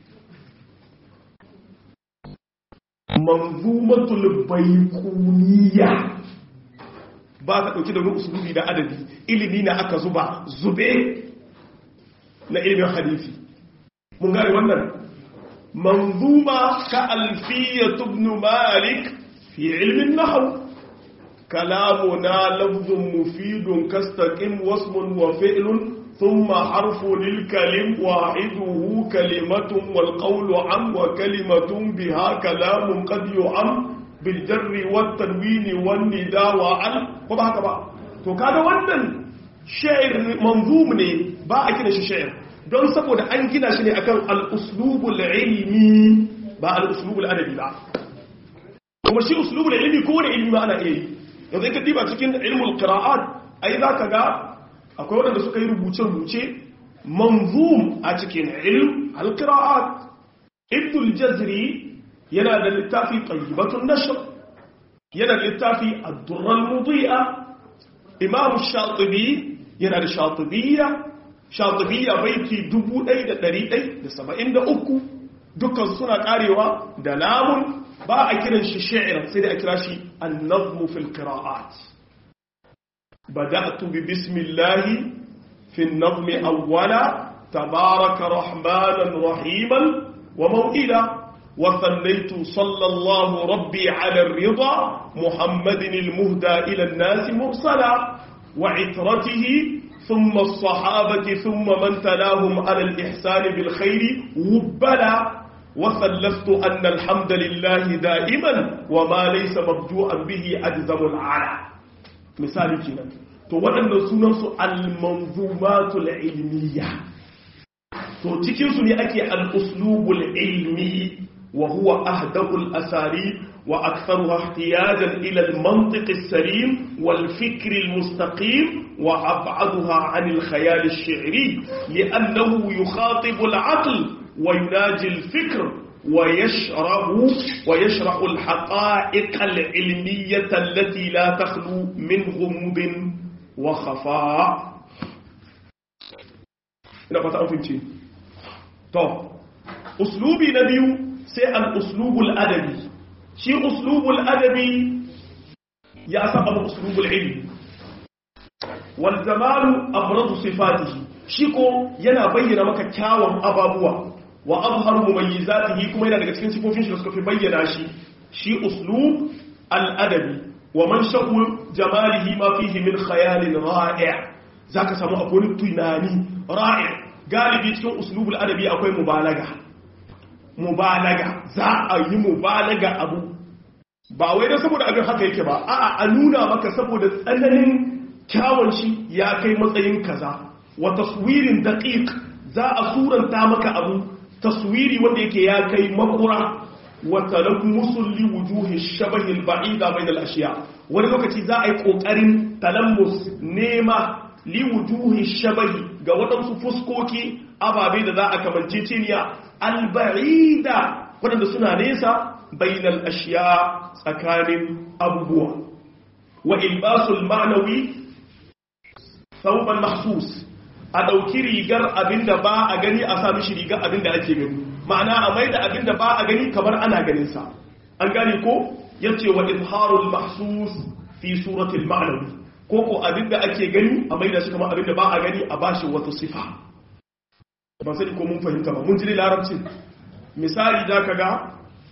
manzumatul baikuniya ba ta dauke da wani uslubi na adabi ilimi na aka zuba zube na ilimin hadisi mun gane wannan manzuma ka alfiyatu ibn malik fi ilmin nahw كلامنا لفظ مفيد كاستقم واسم وفعل ثم حرف للكلم واحده كلمة والقول عم وكلمة بها كلام قد يعم بالجر والتنوين والنداء وعن وما هكذا to kaga wannan sha'ir manzum ne ba a kira shi sha'ir don saboda an gina shi ne akan al-uslubul ilmi ba al-uslubul adabi ba kuma shi uslubul ilmi ko wani ilmi ba ana iya yi yanzu ka diba cikin ilmul qira'at ai za ka ga akwai waɗanda suka yi rubuce-rubuce manzum a cikin ilm al-qira'at ibnul jazri yana da littafi tayyibatun nashr yana da littafi ad-durra al-mudi'a imam shatibi yana da shatibiyya shatibiyya baiti 1173 dukkan suna karewa da lamun ba a kiran shi sha'iran sai da a kira shi annazmu fil qira'at bada'tu bi bismillahi fi an-nazm awwala tabaraka rahmanan rahiman wa maw'ila wa sallaytu sallallahu rabbi ala ar-ridha muhammadin al-muhda ila an-nas mursala wa itratihi ثم الصحابة ثم من تلاهم على الإحسان بالخير وبلا وثلثت أن الحمد لله دائما وما ليس مبدوءا به أجزم العلا مثالي كنا to waɗannan sunansu al-manzumatul ilmiya to cikinsu ne ake al-uslubul ilmi wa huwa ahdabul asari wa aktharuha ihtiyajan ila al-mantiq as-salim wal fikr al-mustaqim wa ab'aduha 'an al-khayal ash-shi'ri li'annahu yukhatibu al-'aql ويناجي الفكر ويشرح ويشرح الحقائق العلمية التي لا تخلو من غموض وخفاء ina fata amince to uslubi na biyu sai al-uslubul adabi shi uslubul adabi ya saba uslubul ilmi wal zamalu abradu sifatihi shi ko yana bayyana maka kyawun ababuwa wa azharu mumayyizatihi kuma yana daga cikin sifofin shi da suka fi bayyana shi shi uslub al'adabi wa man shaƙu jamalihi ma fihi min khayalin ra'i' zaka samu akwai tunani ra'i' galibi cikin uslubul adabi akwai mubalaga mubalaga za a yi mubalaga abu ba wai da saboda abin haka yake ba a'a a nuna maka saboda tsananin kyawun shi ya kai matsayin kaza wa taswirin daqiq za a suranta maka abu taswiri wanda yake ya kai makura wa talammusul li wujuhi shabahi al-ba'ida bain al-ashiya wani lokaci za a yi kokarin talammus nema li wujuhi shabahi ga waɗansu fuskoki ababe da za a kamance ciniya al-ba'ida waɗanda suna nesa bain al-ashiya tsakanin abubuwa wa ilbasul ma'nawi thawban mahsus a ɗauki rigar abinda ba a gani a sami shi rigar abinda ake gani ma'ana a mai da abinda ba a gani kamar ana ganinsa an gane ko ya ce wa izharul mahsus fi suratul ma'anawi ko ko abinda ake gani a mai da shi kamar abinda ba a gani a bashi wata sifa ba sani ko mun fahimta ba mun ji larabci misali da ka ga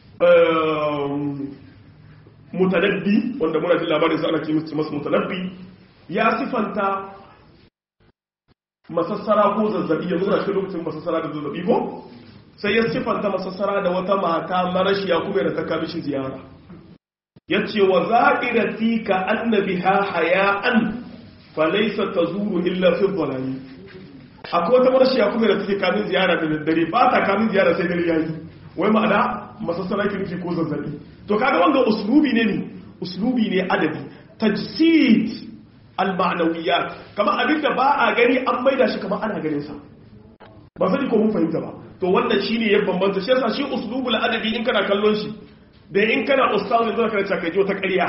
mutanabbi wanda muna jin labarin sa ana ce masa mutanabbi ya sifanta masassara ko zazzabi yanzu na cikin lokacin masassara da zazzabi ko sai ya siffanta masassara da wata mata marashiya kuma da ta kami shi ziyara ya ce wa za'irati ka annabi ha haya'an falaisa ta zuru illa fi zalami akwai wata marashiya kuma da take kamin ziyara da daddare ba ta kamin ziyara sai dare yayi wai ma'ana masassara ki nufi ko zazzabi to kaga wanga uslubi ne ne uslubi ne adabi tajsid al-ma'nawiyat kamar abin da ba a gani an maida shi kamar ana ganin sa ba sani ko mun fahimta ba to wannan shine ya bambanta shi yasa shi uslubul adabi in kana kallon shi da in kana ustaz ne zaka kana kai wata ƙarya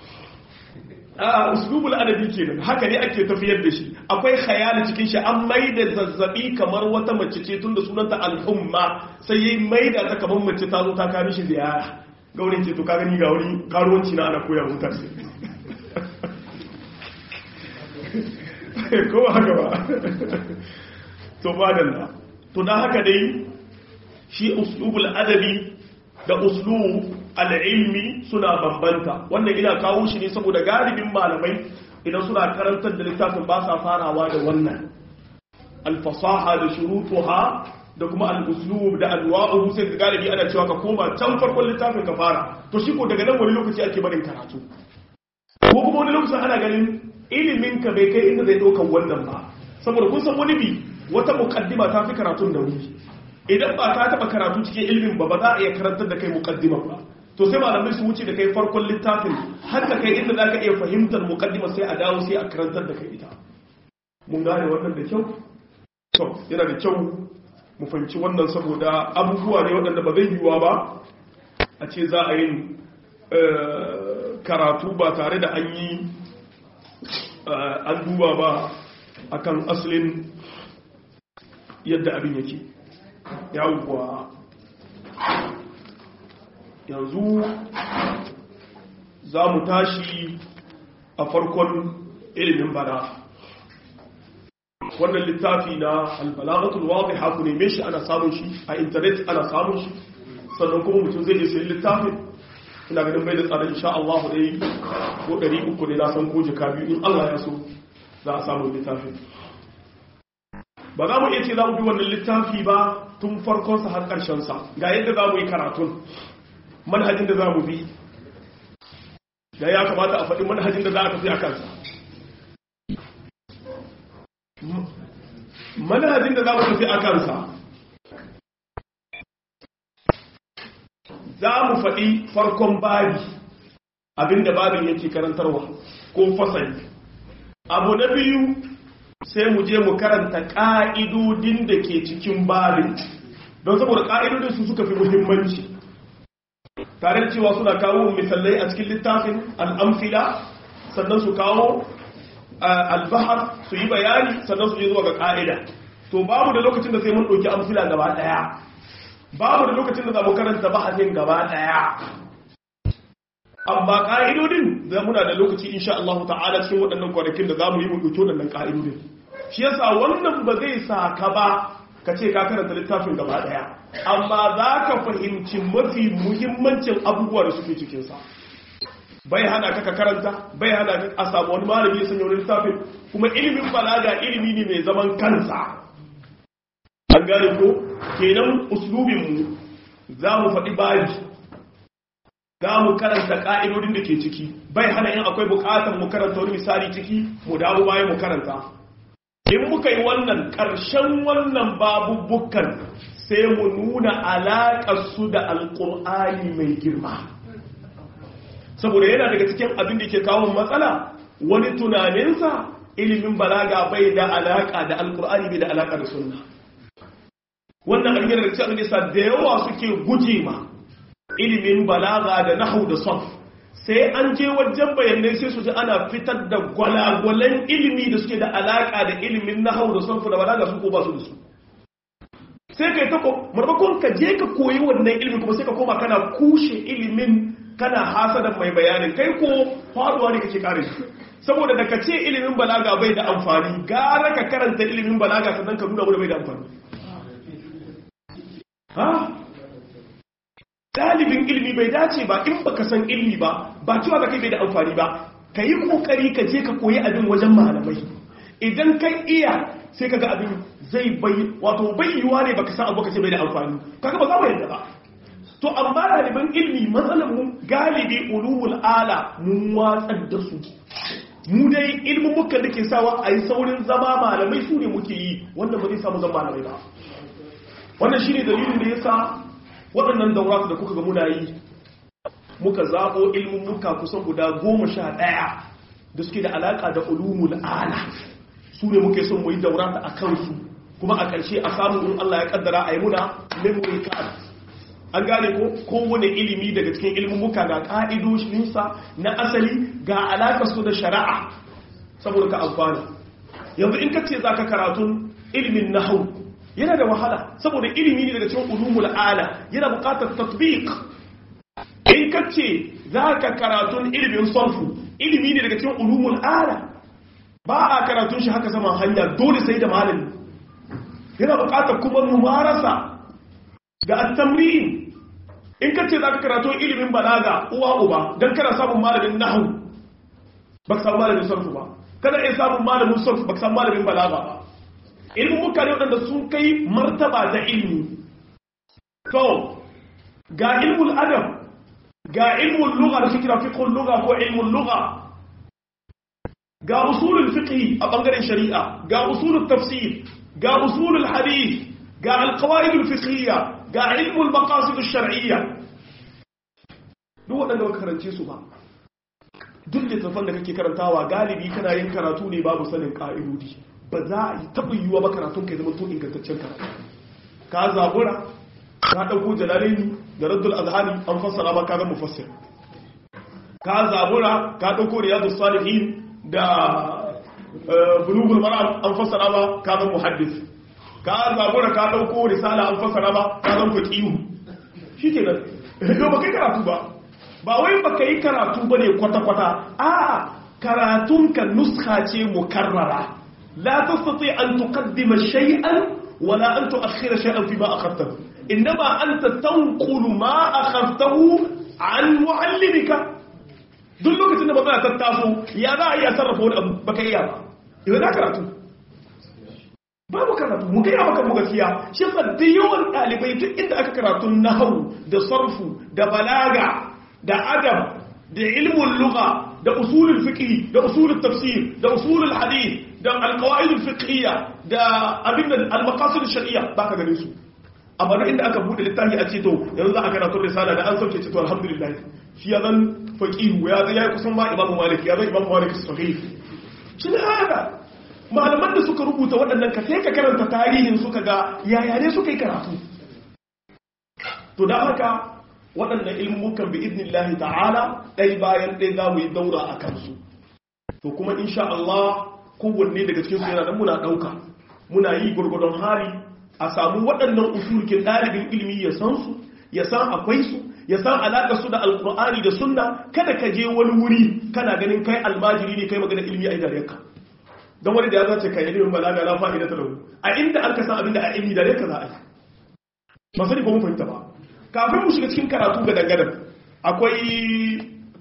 a uslubul adabi kenan haka ne ake tafiyar da shi akwai khayali cikin shi an maida zazzabi kamar wata mace ce tunda sunanta al-humma sai yayi maida ta kamar mace ta zo ta kawo shi ziyara gaurin ce to ka gani ga wuri karuwanci na ana koya mutane ko haka ba to madalla to dan haka dai shi uslubul adabi da uslub al-ilmi suna bambanta wannan ina kawo shi ne saboda galibin malamai idan suna karantar da littafin ba sa farawa da wannan al-fasaha da shurutuha da kuma al-uslub da anwa'uhu sai ga galibi ana cewa ka koma can farkon littafin ka fara to shi ko daga nan wani lokaci ake barin karatu ko kuma wani lokacin ana ganin ilimin ka bai kai inda zai ɗaukar wannan ba saboda kun san wani bi wata mukaddima ta fi karatun da wuri idan ba ka taɓa karatu cikin ilimin ba ba za a iya karantar da kai mukaddima ba to sai malamai su wuce da kai farkon littafin har da kai inda za ka iya fahimtar mukaddima sai a dawo sai a karantar da kai ita mun gane wannan da kyau to yana da kyau mu fahimci wannan saboda abubuwa ne waɗanda ba zai yiwuwa ba a ce za a yin karatu ba tare da an yi an duba ba akan asalin yadda abin yake yawwa yanzu za mu tashi a farkon ilimin bana wannan littafi na albalagatul wadih haku neme shi ana samun shi a intanet ana samun shi sannan kuma mutum zai je sayi littafin ina ganin bai da tsada insha Allah dai ko 300 ne na san ko jika biyu in Allah ya so za a samu littafin ba za mu iya ce za mu bi wannan littafi ba tun farkon sa har karshen sa ga yadda za mu yi karatun manhajin da za mu bi da ya kamata a faɗi manhajin da za a tafi a kansa manhajin da za mu tafi a kansa za mu faɗi farkon babi abinda babin yake karantarwa ko fasali abu na biyu sai mu je mu karanta ƙa'idodin da ke cikin babin don saboda ƙa'idodin su suka fi muhimmanci tare da cewa suna kawo misalai a cikin littafin al'amfila sannan su kawo albahar su yi bayani sannan su je zuwa ga ƙa'ida to babu da lokacin da sai mun ɗauki amfila gaba ɗaya babu da lokacin da za mu karanta bahasin gaba ɗaya amma ƙa'idodin da muna da lokaci insha Allah ta'ala cikin waɗannan kwanakin da za mu yi mu ɗauki waɗannan ƙa'idodin shi yasa wannan ba zai sa ka ba ka ce ka karanta littafin gaba ɗaya amma za ka fahimci mafi muhimmancin abubuwa da suke cikinsa bai hana ka karanta bai hana ka a samu wani malami ya sanya wani littafin kuma ilimin balaga ilimi ne mai zaman kansa an gane ko kenan uslubinmu za mu faɗi baji za mu karanta ƙa'idodin da ke ciki bai hana yin akwai buƙatar mu karanta wani misali ciki mu dawo bayan mu karanta in muka yi wannan ƙarshen wannan babubukan sai mu nuna alaƙarsu da alƙur'ani mai girma saboda yana daga cikin abin da ke kawo matsala wani tunaninsa ilimin balaga bai da alaƙa da alƙur'ani bai da alaƙa da sunna wannan abin da cikin nisa da yawa suke guje ma ilimin balaga da nahu da sof sai an je wajen bayanai sai su ji ana fitar da gwalagwalan ilimi da suke da alaka da ilimin nahu da sof da balaga su ko ba su da su sai kai ta marmakon ka je ka koyi wannan ilimin kuma sai ka koma kana kushe ilimin kana hasadan mai bayanin kai ko faduwa ne kake kare shi saboda da ka ce ilimin balaga bai da amfani gara ka karanta ilimin balaga sannan ka nuna mu da bai da amfani ha dalibin ilimi bai dace ba in baka san ilimi ba ba cewa ka kai bai da amfani ba ka yi kokari ka je ka koyi abin wajen malamai idan kai iya sai ka ga abin zai bai wato bai yiwuwa ne baka san abu ka ce bai da amfani kaga ba za mu yadda ba to amma ɗaliban ilimi matsalar mu galibi ulumul ala mun watsar da su mu dai ilimin muka da ke sawa a yi saurin zama malamai su ne muke yi wanda ba zai samu zama malamai ba wannan shi ne dalilin da ya sa waɗannan dauratu da kuka ga muna yi muka zaɓo ilimin muka kusan guda goma sha ɗaya da suke da alaƙa da ulumul ala su ne muke son mu yi daurata a kansu kuma a ƙarshe a samun in Allah ya kaddara a yi muna memory card an gane ko kowane ilimi daga cikin ilimin muka ga ƙa'idoshinsa na asali ga alaƙar su da shari'a saboda ka amfani yanzu in ka ce za ka karatun ilimin nahau yana da wahala saboda ilimi ne daga cikin ulumul ala yana buƙatar tatbiq in ka ce za ka karatun ilimin sarfu ilimi ne daga cikin ulumul ala ba a karatun shi haka saman hanya dole sai da malami yana buƙatar kuma mumarasa ga at-tamrin in ka ce za ka karatu ilimin balaga uwa uba don kana samun malamin nahu ba ka samu malamin sarfu ba kada iya samun malamin sarfu ba ka samu malamin balaga ba ilimin mutane waɗanda sun kai martaba da ilmi to ga ilmul adam ga ilmul lugha da suke fiqhul lugha ko ilmul lugha ga usulul fiqh a bangaren shari'a ga usulul tafsir ga usulul hadith ga alqawaidul fiqhiyya ga ilmul maqasid ash-shar'iyya duk waɗanda baka karance su ba duk littafan da kake karantawa galibi kana yin karatu ne babu sanin ka'idodi ba za a yi taɓa yiwuwa ba karatun kai zama to ingantaccen karatu ka zabura ka ɗauko jalalaini da raddul azhani an fassara ba ka zama mufassir ka zabura ka ɗauko riyadus salihin da bulugul maram an fassara ba ka zama muhaddis ka zabura ka dauko risala an fasara ba ka zan faqihu shikenan yau ba kai karatu ba ba wai ba kai karatu bane kwata kwata a karatun ka nuskha ce mukarrara la tastati an tuqaddima shay'an wala an tu'akhkhira shay'an fi ma akhadtahu inma anta tanqulu ma akhadtahu an muallimika duk lokacin da ba za ta taso ya za a iya sarrafa wani abu baka iya ba yau za karatu babu karatu mu gaya maka mu gaskiya shi yasa da yawan ɗalibai duk inda aka karatu nahawu da sarfu da balaga da adab da ilmul lugha da usulul fiqh da usulul tafsir da usulul hadith da alqawaid fiqhiyya da abin da almaqasid shar'iyya baka ganin su amma duk inda aka bude littafi a ce to yanzu za a karatu risala da an sauke ce to alhamdulillah shi ya zan faqih ya zai ya kusan ma imamu malik ya zan imamu malik sahih shi ne haka malaman da suka rubuta waɗannan ka sai ka karanta tarihin suka ga yaya ne suka yi karatu to da haka waɗannan ilmukan bi idnillahi ta'ala ɗai bayan ɗai za mu yi daura a kansu to kuma insha Allah kowanne daga cikin su yana nan muna ɗauka muna yi gurgurdon hali a samu waɗannan usulkin ɗalibin ilimi ya san su ya san akwai su ya san alaƙar su da alƙur'ani da sunna kada ka je wani wuri kana ganin kai almajiri ne kai magana ilimi a idanunka don wani da ya zace kai ilimin balaga la fa'ida ta lahu a inda an ka san abinda a ilimi da ne ka za a yi ba sani ko mun fahimta ba kafin mu shiga cikin karatu ga dangadan akwai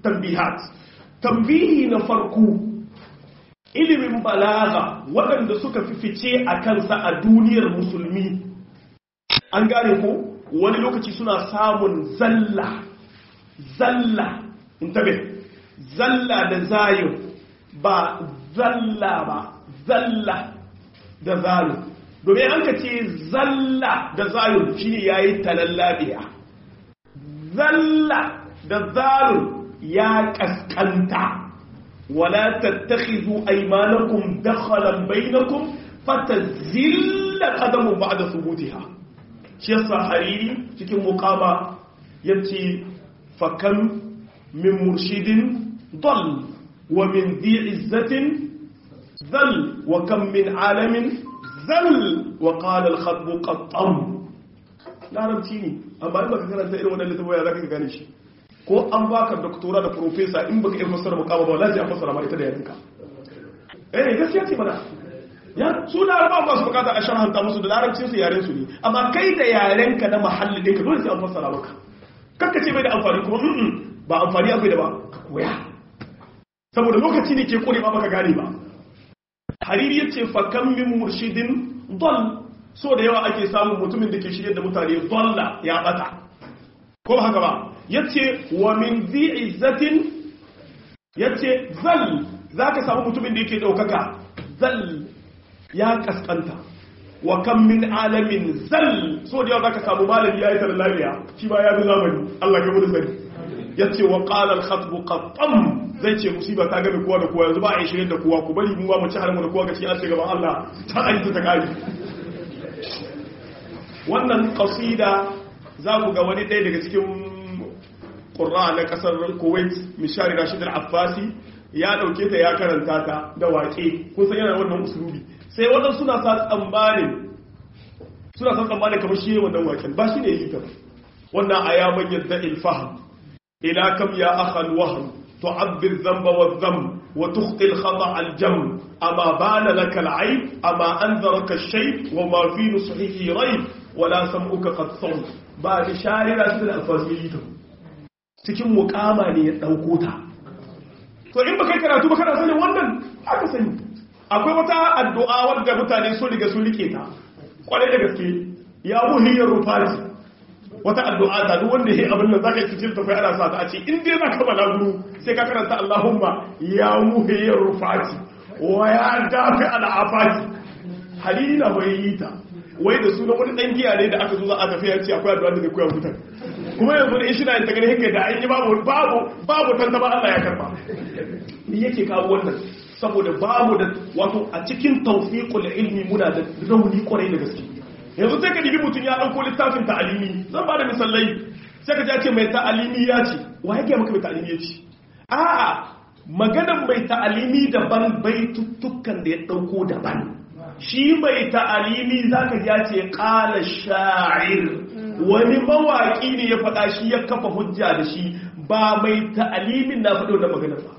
tambihat tambihi na farko ilimin balaga waɗanda suka fi fice a kansa a duniyar musulmi an gane ko wani lokaci suna samun zalla zalla in tabe zalla da zayin ba zalla ba zalla da zayin domin an ka ce zalla da zayin shi ne ya yi talallabiya zalla da zayin ya kaskanta wala tattakhizu aymanakum dakhalan bainakum fatazilla qadamu ba'da thubutiha shi yasa hariri cikin muqama yace fakan min murshidin dal wa min dhi izzatin zal wa kam min alamin zal wa qala al khatbu qattam larabci ne amma in baka karanta irin wannan littafin ya zaka gane shi ko an baka doktora da professor in baka iya fassara mukama ba wallahi an fassara ma ita da yarinka eh gaskiya ce mana ya su larabawa ba su bukata a sharhanta musu da larabcin su yaren su ne amma kai da yarenka na mahalli ɗinka dole sai an fassara maka kakka ce bai da amfani kuma ba amfani akwai da ba ka koya saboda lokaci ne ke kore ba baka gane ba hariri yace fa kam min murshidin dal so da yawa ake samun mutumin da ke shirye da mutane dalla ya bata ko haka ba yace wa min zi izzatin yace zal zaka samu mutumin da yake daukaka zal ya kaskanta wa kan min alamin zal so da yawa zaka samu malami yayi tar lafiya shi ba ya bi zamani Allah ya gudu sani yace wa qala al khatb qattam zai ce musiba ta gabe kowa da kowa yanzu ba a yi shirin da kowa ku bari mu ba mu ci har mu da kowa ga cikin an gaban Allah ta aiki ta kare wannan qasida za ku ga wani ɗaya daga cikin qurra na kasar Kuwait Mishari Rashid al-Affasi ya dauke ta ya karanta ta da waƙe kun san yana wannan usulubi sai waɗansu suna sa tsammanin suna sa tsammanin kamar shi wannan waken ba shi ne yi ta wannan a ya manyan da ilfaham ila kam ya akhal wahm tu'abbir dhanba wa dhanb wa tukhti al-khata al-jam ama bana laka al-ayb ama anzaraka ash-shay wa ma fi nusuhihi rayb wala sam'uka qad sawm ba da shayira su da alfasiri ta cikin muqama ne ya dauko ta to in baka karatu ba kana sanin wannan aka sani akwai wata addu'a wadda mutane sun riga sun rike ta kwarai da gaske ya muhiyyar rufati wata addu'a ta duk wanda ya abin nan zaka yi cikin tafi ana sa ta a ce in dai zaka bala guru sai ka karanta Allahumma ya muhiyyar rufati wa ya dafi al'afati halili na bai yi ta wai da suna wani dan giya ne da aka zo za a tafi ya ce akwai addu'a da zai koya mutan kuma yanzu da ishina ta gani haka da an yi babu babu babu tantama Allah ya karba ni yake kawo wannan saboda babu da wato a cikin tawfiqul ilmi muna da rauni kwarai da gaske yanzu sai ka dibi mutum ya dauko littafin ta'alimi zan ba da misalai sai ka ce mai ta'alimi ya ce wa yake maka mai ta'alimi ya ce a'a maganar mai ta'alimi daban baituttukan da ya dauko daban shi mai ta'alimi zaka ji ya ce qala sha'ir wani mawaki ne ya faɗa shi ya kafa hujja da shi ba mai ta'alimin na faɗo da maganar ba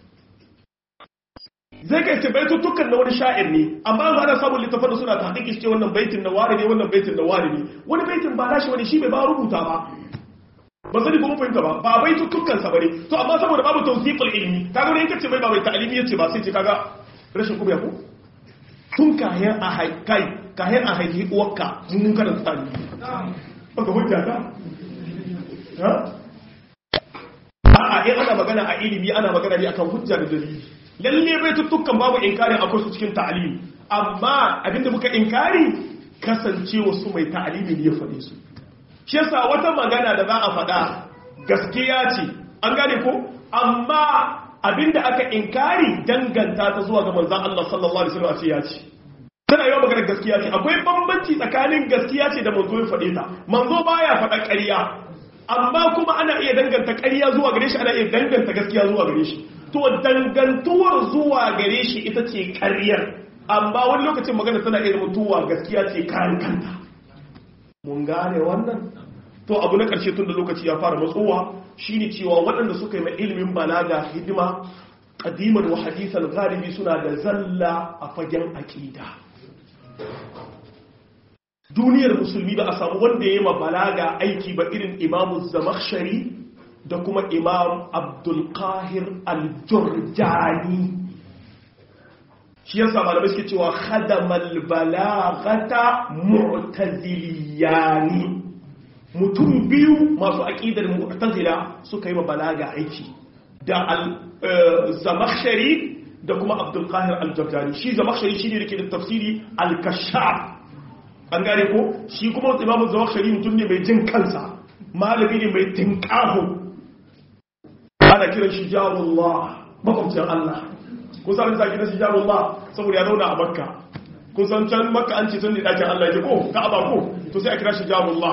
zai kai ce baitutukan na wani sha'ir ne amma ba ana samun littafin da suna ta haƙiƙi ce wannan baitin na ware ne wannan baitin na ware ne wani baitin ba nashi wani shi bai ba rubuta ba ba sani kuma fahimta ba ba baitutukan sa bane to amma saboda babu tawsiqul ilmi kaga wani kace bai ba bai ta'alimi yace ba sai ce kaga rashin kuma ko tun kayan a haikai kayan a haihi uwarka mun karanta ta'alimi baka hujja ta ha a'a in ana magana a ilimi ana magana ne akan hujja da dalili lalle bai tuttukan babu inkari akwai su cikin ta'alimi amma abinda muka inkari kasancewa su mai ta'alimi ne ya faɗe su shi yasa wata magana da za a faɗa gaskiya ce an gane ko amma abinda aka inkari danganta ta zuwa ga manzon Allah sallallahu alaihi wasallam a ce ya ce tana yawa magana gaskiya ce akwai bambanci tsakanin gaskiya ce da manzo ya faɗe ta manzo baya faɗa ƙarya amma kuma ana iya danganta ƙarya zuwa gare shi ana iya danganta gaskiya zuwa gare shi to dangantuwar zuwa gare shi ita ce ƙaryar amma wani lokacin magana tana iya mutuwa gaskiya ce kayan kanta mun gane wannan to abu na ƙarshe tun da lokaci ya fara matsowa shine cewa waɗanda suka yi mai ilimin balaga hidima ƙadimar wa hadisan galibi suna da zalla a fagen aƙida duniyar musulmi ba a samu wanda ya yi ma balaga aiki ba irin imamu zamakshari da kuma imam abdulkahir al-jurjani shi yasa malamai suke cewa khadamal balagata mu'taziliyani mutum biyu masu aqidar mu'tazila suka yi ma balaga aiki da al-zamakhshari da kuma abdulkahir al-jurjani shi zamakhshari shine da ke da tafsiri al-kashaf an gane ko shi kuma imamu zamakhshari mutum ne mai jin kansa malami ne mai tinkahu ana kiran shi jarullah makwabcin Allah kun san zaki na shi jarullah saboda ya zauna a makka kun san can makka an ce sun ne dakin Allah ya ko ka'aba ko to sai a kira shi jarullah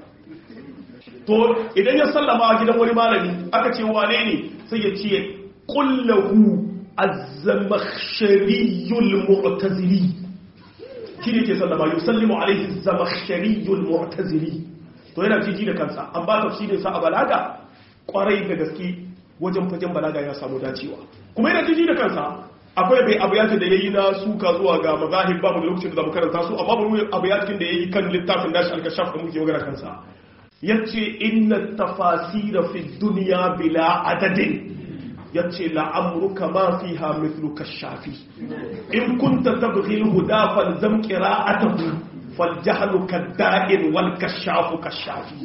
to idan ya sallama a gidan wani malami aka ce wane ne sai ya ce kullahu az-zamakhshariyul mu'tazili shine ke sallama yusallimu alaihi az-zamakhshariyul mu'tazili to yana jiji da kansa an ba tafsirin sa a balaga kwarai da gaske wajen fagen balaga ya samu dacewa kuma yana jiji da kansa akwai bai abu yakin da yayi na suka zuwa ga mazahib babu da lokacin da zamu karanta su amma babu abu yakin da yayi kan littafin nashi al-kashaf da muke magana kansa yace inna tafasira fi dunya bila adadin yace la'amruka ma fiha mithlu kashafi in kunta tabghi al-huda falzam qira'atahu faljahlu kadda'in wal kashafu kashafi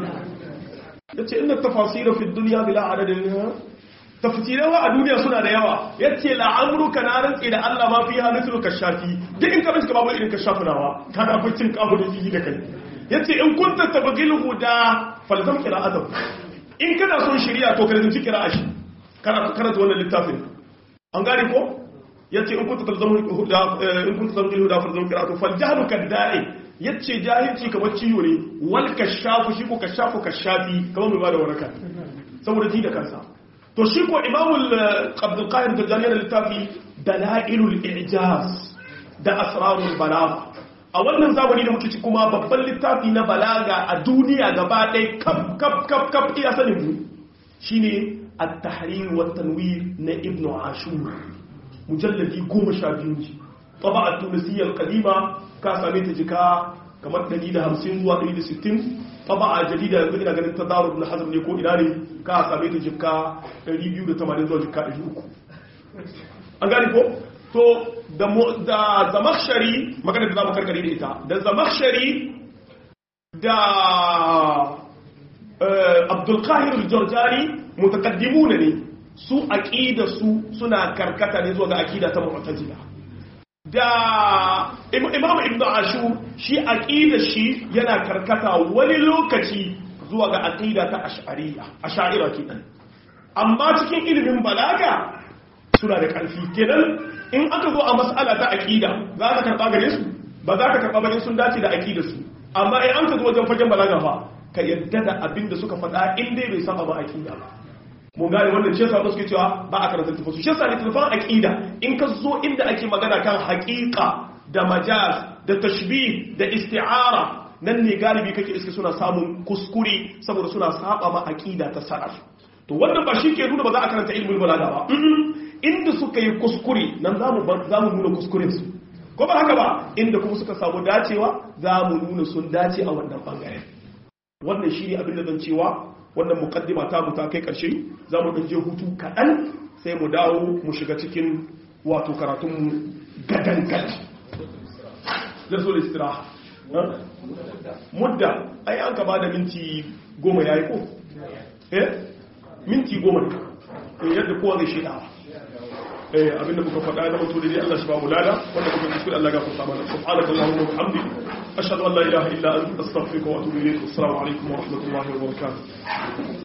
yace inna tafasira fi dunya bila adadin tafsirawa a duniya suna da yawa yace la'amruka na rantsi da Allah ma fiha mithlu kashafi duk in ka bincika babu irin kashafu nawa kana akwai cin kafu da jiji da kai yace in kunta tabghi al-huda falzam qira'atahu in kana son shari'a to ka rinci qira'a shi kana karanta wannan littafin an gane ko yace in kunta talzamu huda in kunta talzamu huda fa zalika qira'atu fal jahlu kadda'i yace jahilci kamar ciwo ne wal kashafu shi ko kashafu kashafi kamar mai bada waraka saboda ji da kansa to shi ko imamul abdul qahir da jami'ar littafi dalailul i'jaz da asrarul balagha a wannan zamani da muke ci kuma babban littafi na balaga a duniya gaba ɗaya kaf kaf kaf kaf iya sanin mu shine at-tahrir wa tanwir na ibnu ashur mujalladi goma sha biyu ne taba a tunisiyar kadima ka same ta jika kamar 150 zuwa 160 taba a jarida yanzu ina ganin ta daru na hazar ne ko ina ne ka same ta jika 280 zuwa jika 300 an gani ko to da zamakshari magana da za mu karkare da ita da zamakshari da abdulkahir jorjani mutakaddimuna ne su aqida su suna karkata ne zuwa ga aqida ta mu'tazila da imam ibnu ashur shi aqida shi yana karkata wani lokaci zuwa ga aqida ta ash'ariyya ash'ira kenan amma cikin ilimin balaga suna da karfi kenan in aka zo a mas'ala ta aqida za ka karba gare su ba za ka karba ba sun dace da aqida su amma in an ka zo wajen fagen balaga fa ka yadda da abin da suka faɗa in dai bai saba ba aqida ba mun gane wannan shi yasa suke cewa ba a karanta tafasu shi yasa littafin aqida in ka zo inda ake magana kan haqiqa da majaz da tashbih da isti'ara nan ne galibi kake iske suna samun kuskure saboda suna saba ma aqida ta salaf to wannan ba shi ke nuna ba za a karanta ilmul balaga ba inda suka yi kuskure nan zamu zamu nuna kuskuren su ko ba haka ba inda kuma suka samu dacewa zamu nuna sun dace a wannan bangaren wannan shi ne abin da zan cewa wannan mukaddima ta mu ta kai ƙarshe za mu ɗanje hutu kaɗan sai mu dawo mu shiga cikin wato karatunmu gadangal zai so da istira mudda ai an kama da minti goma ya yi ko eh minti goma ne yadda kowa zai shaidawa eh abinda muka faɗa da mutu da dai Allah shi ba mu lada wanda muka kuskure Allah ga fasa mana subhanaka allahumma wa bihamdika ashhadu an la ilaha illa anta astaghfiruka wa atubu ilayk assalamu alaikum wa rahmatullahi wa barakatuh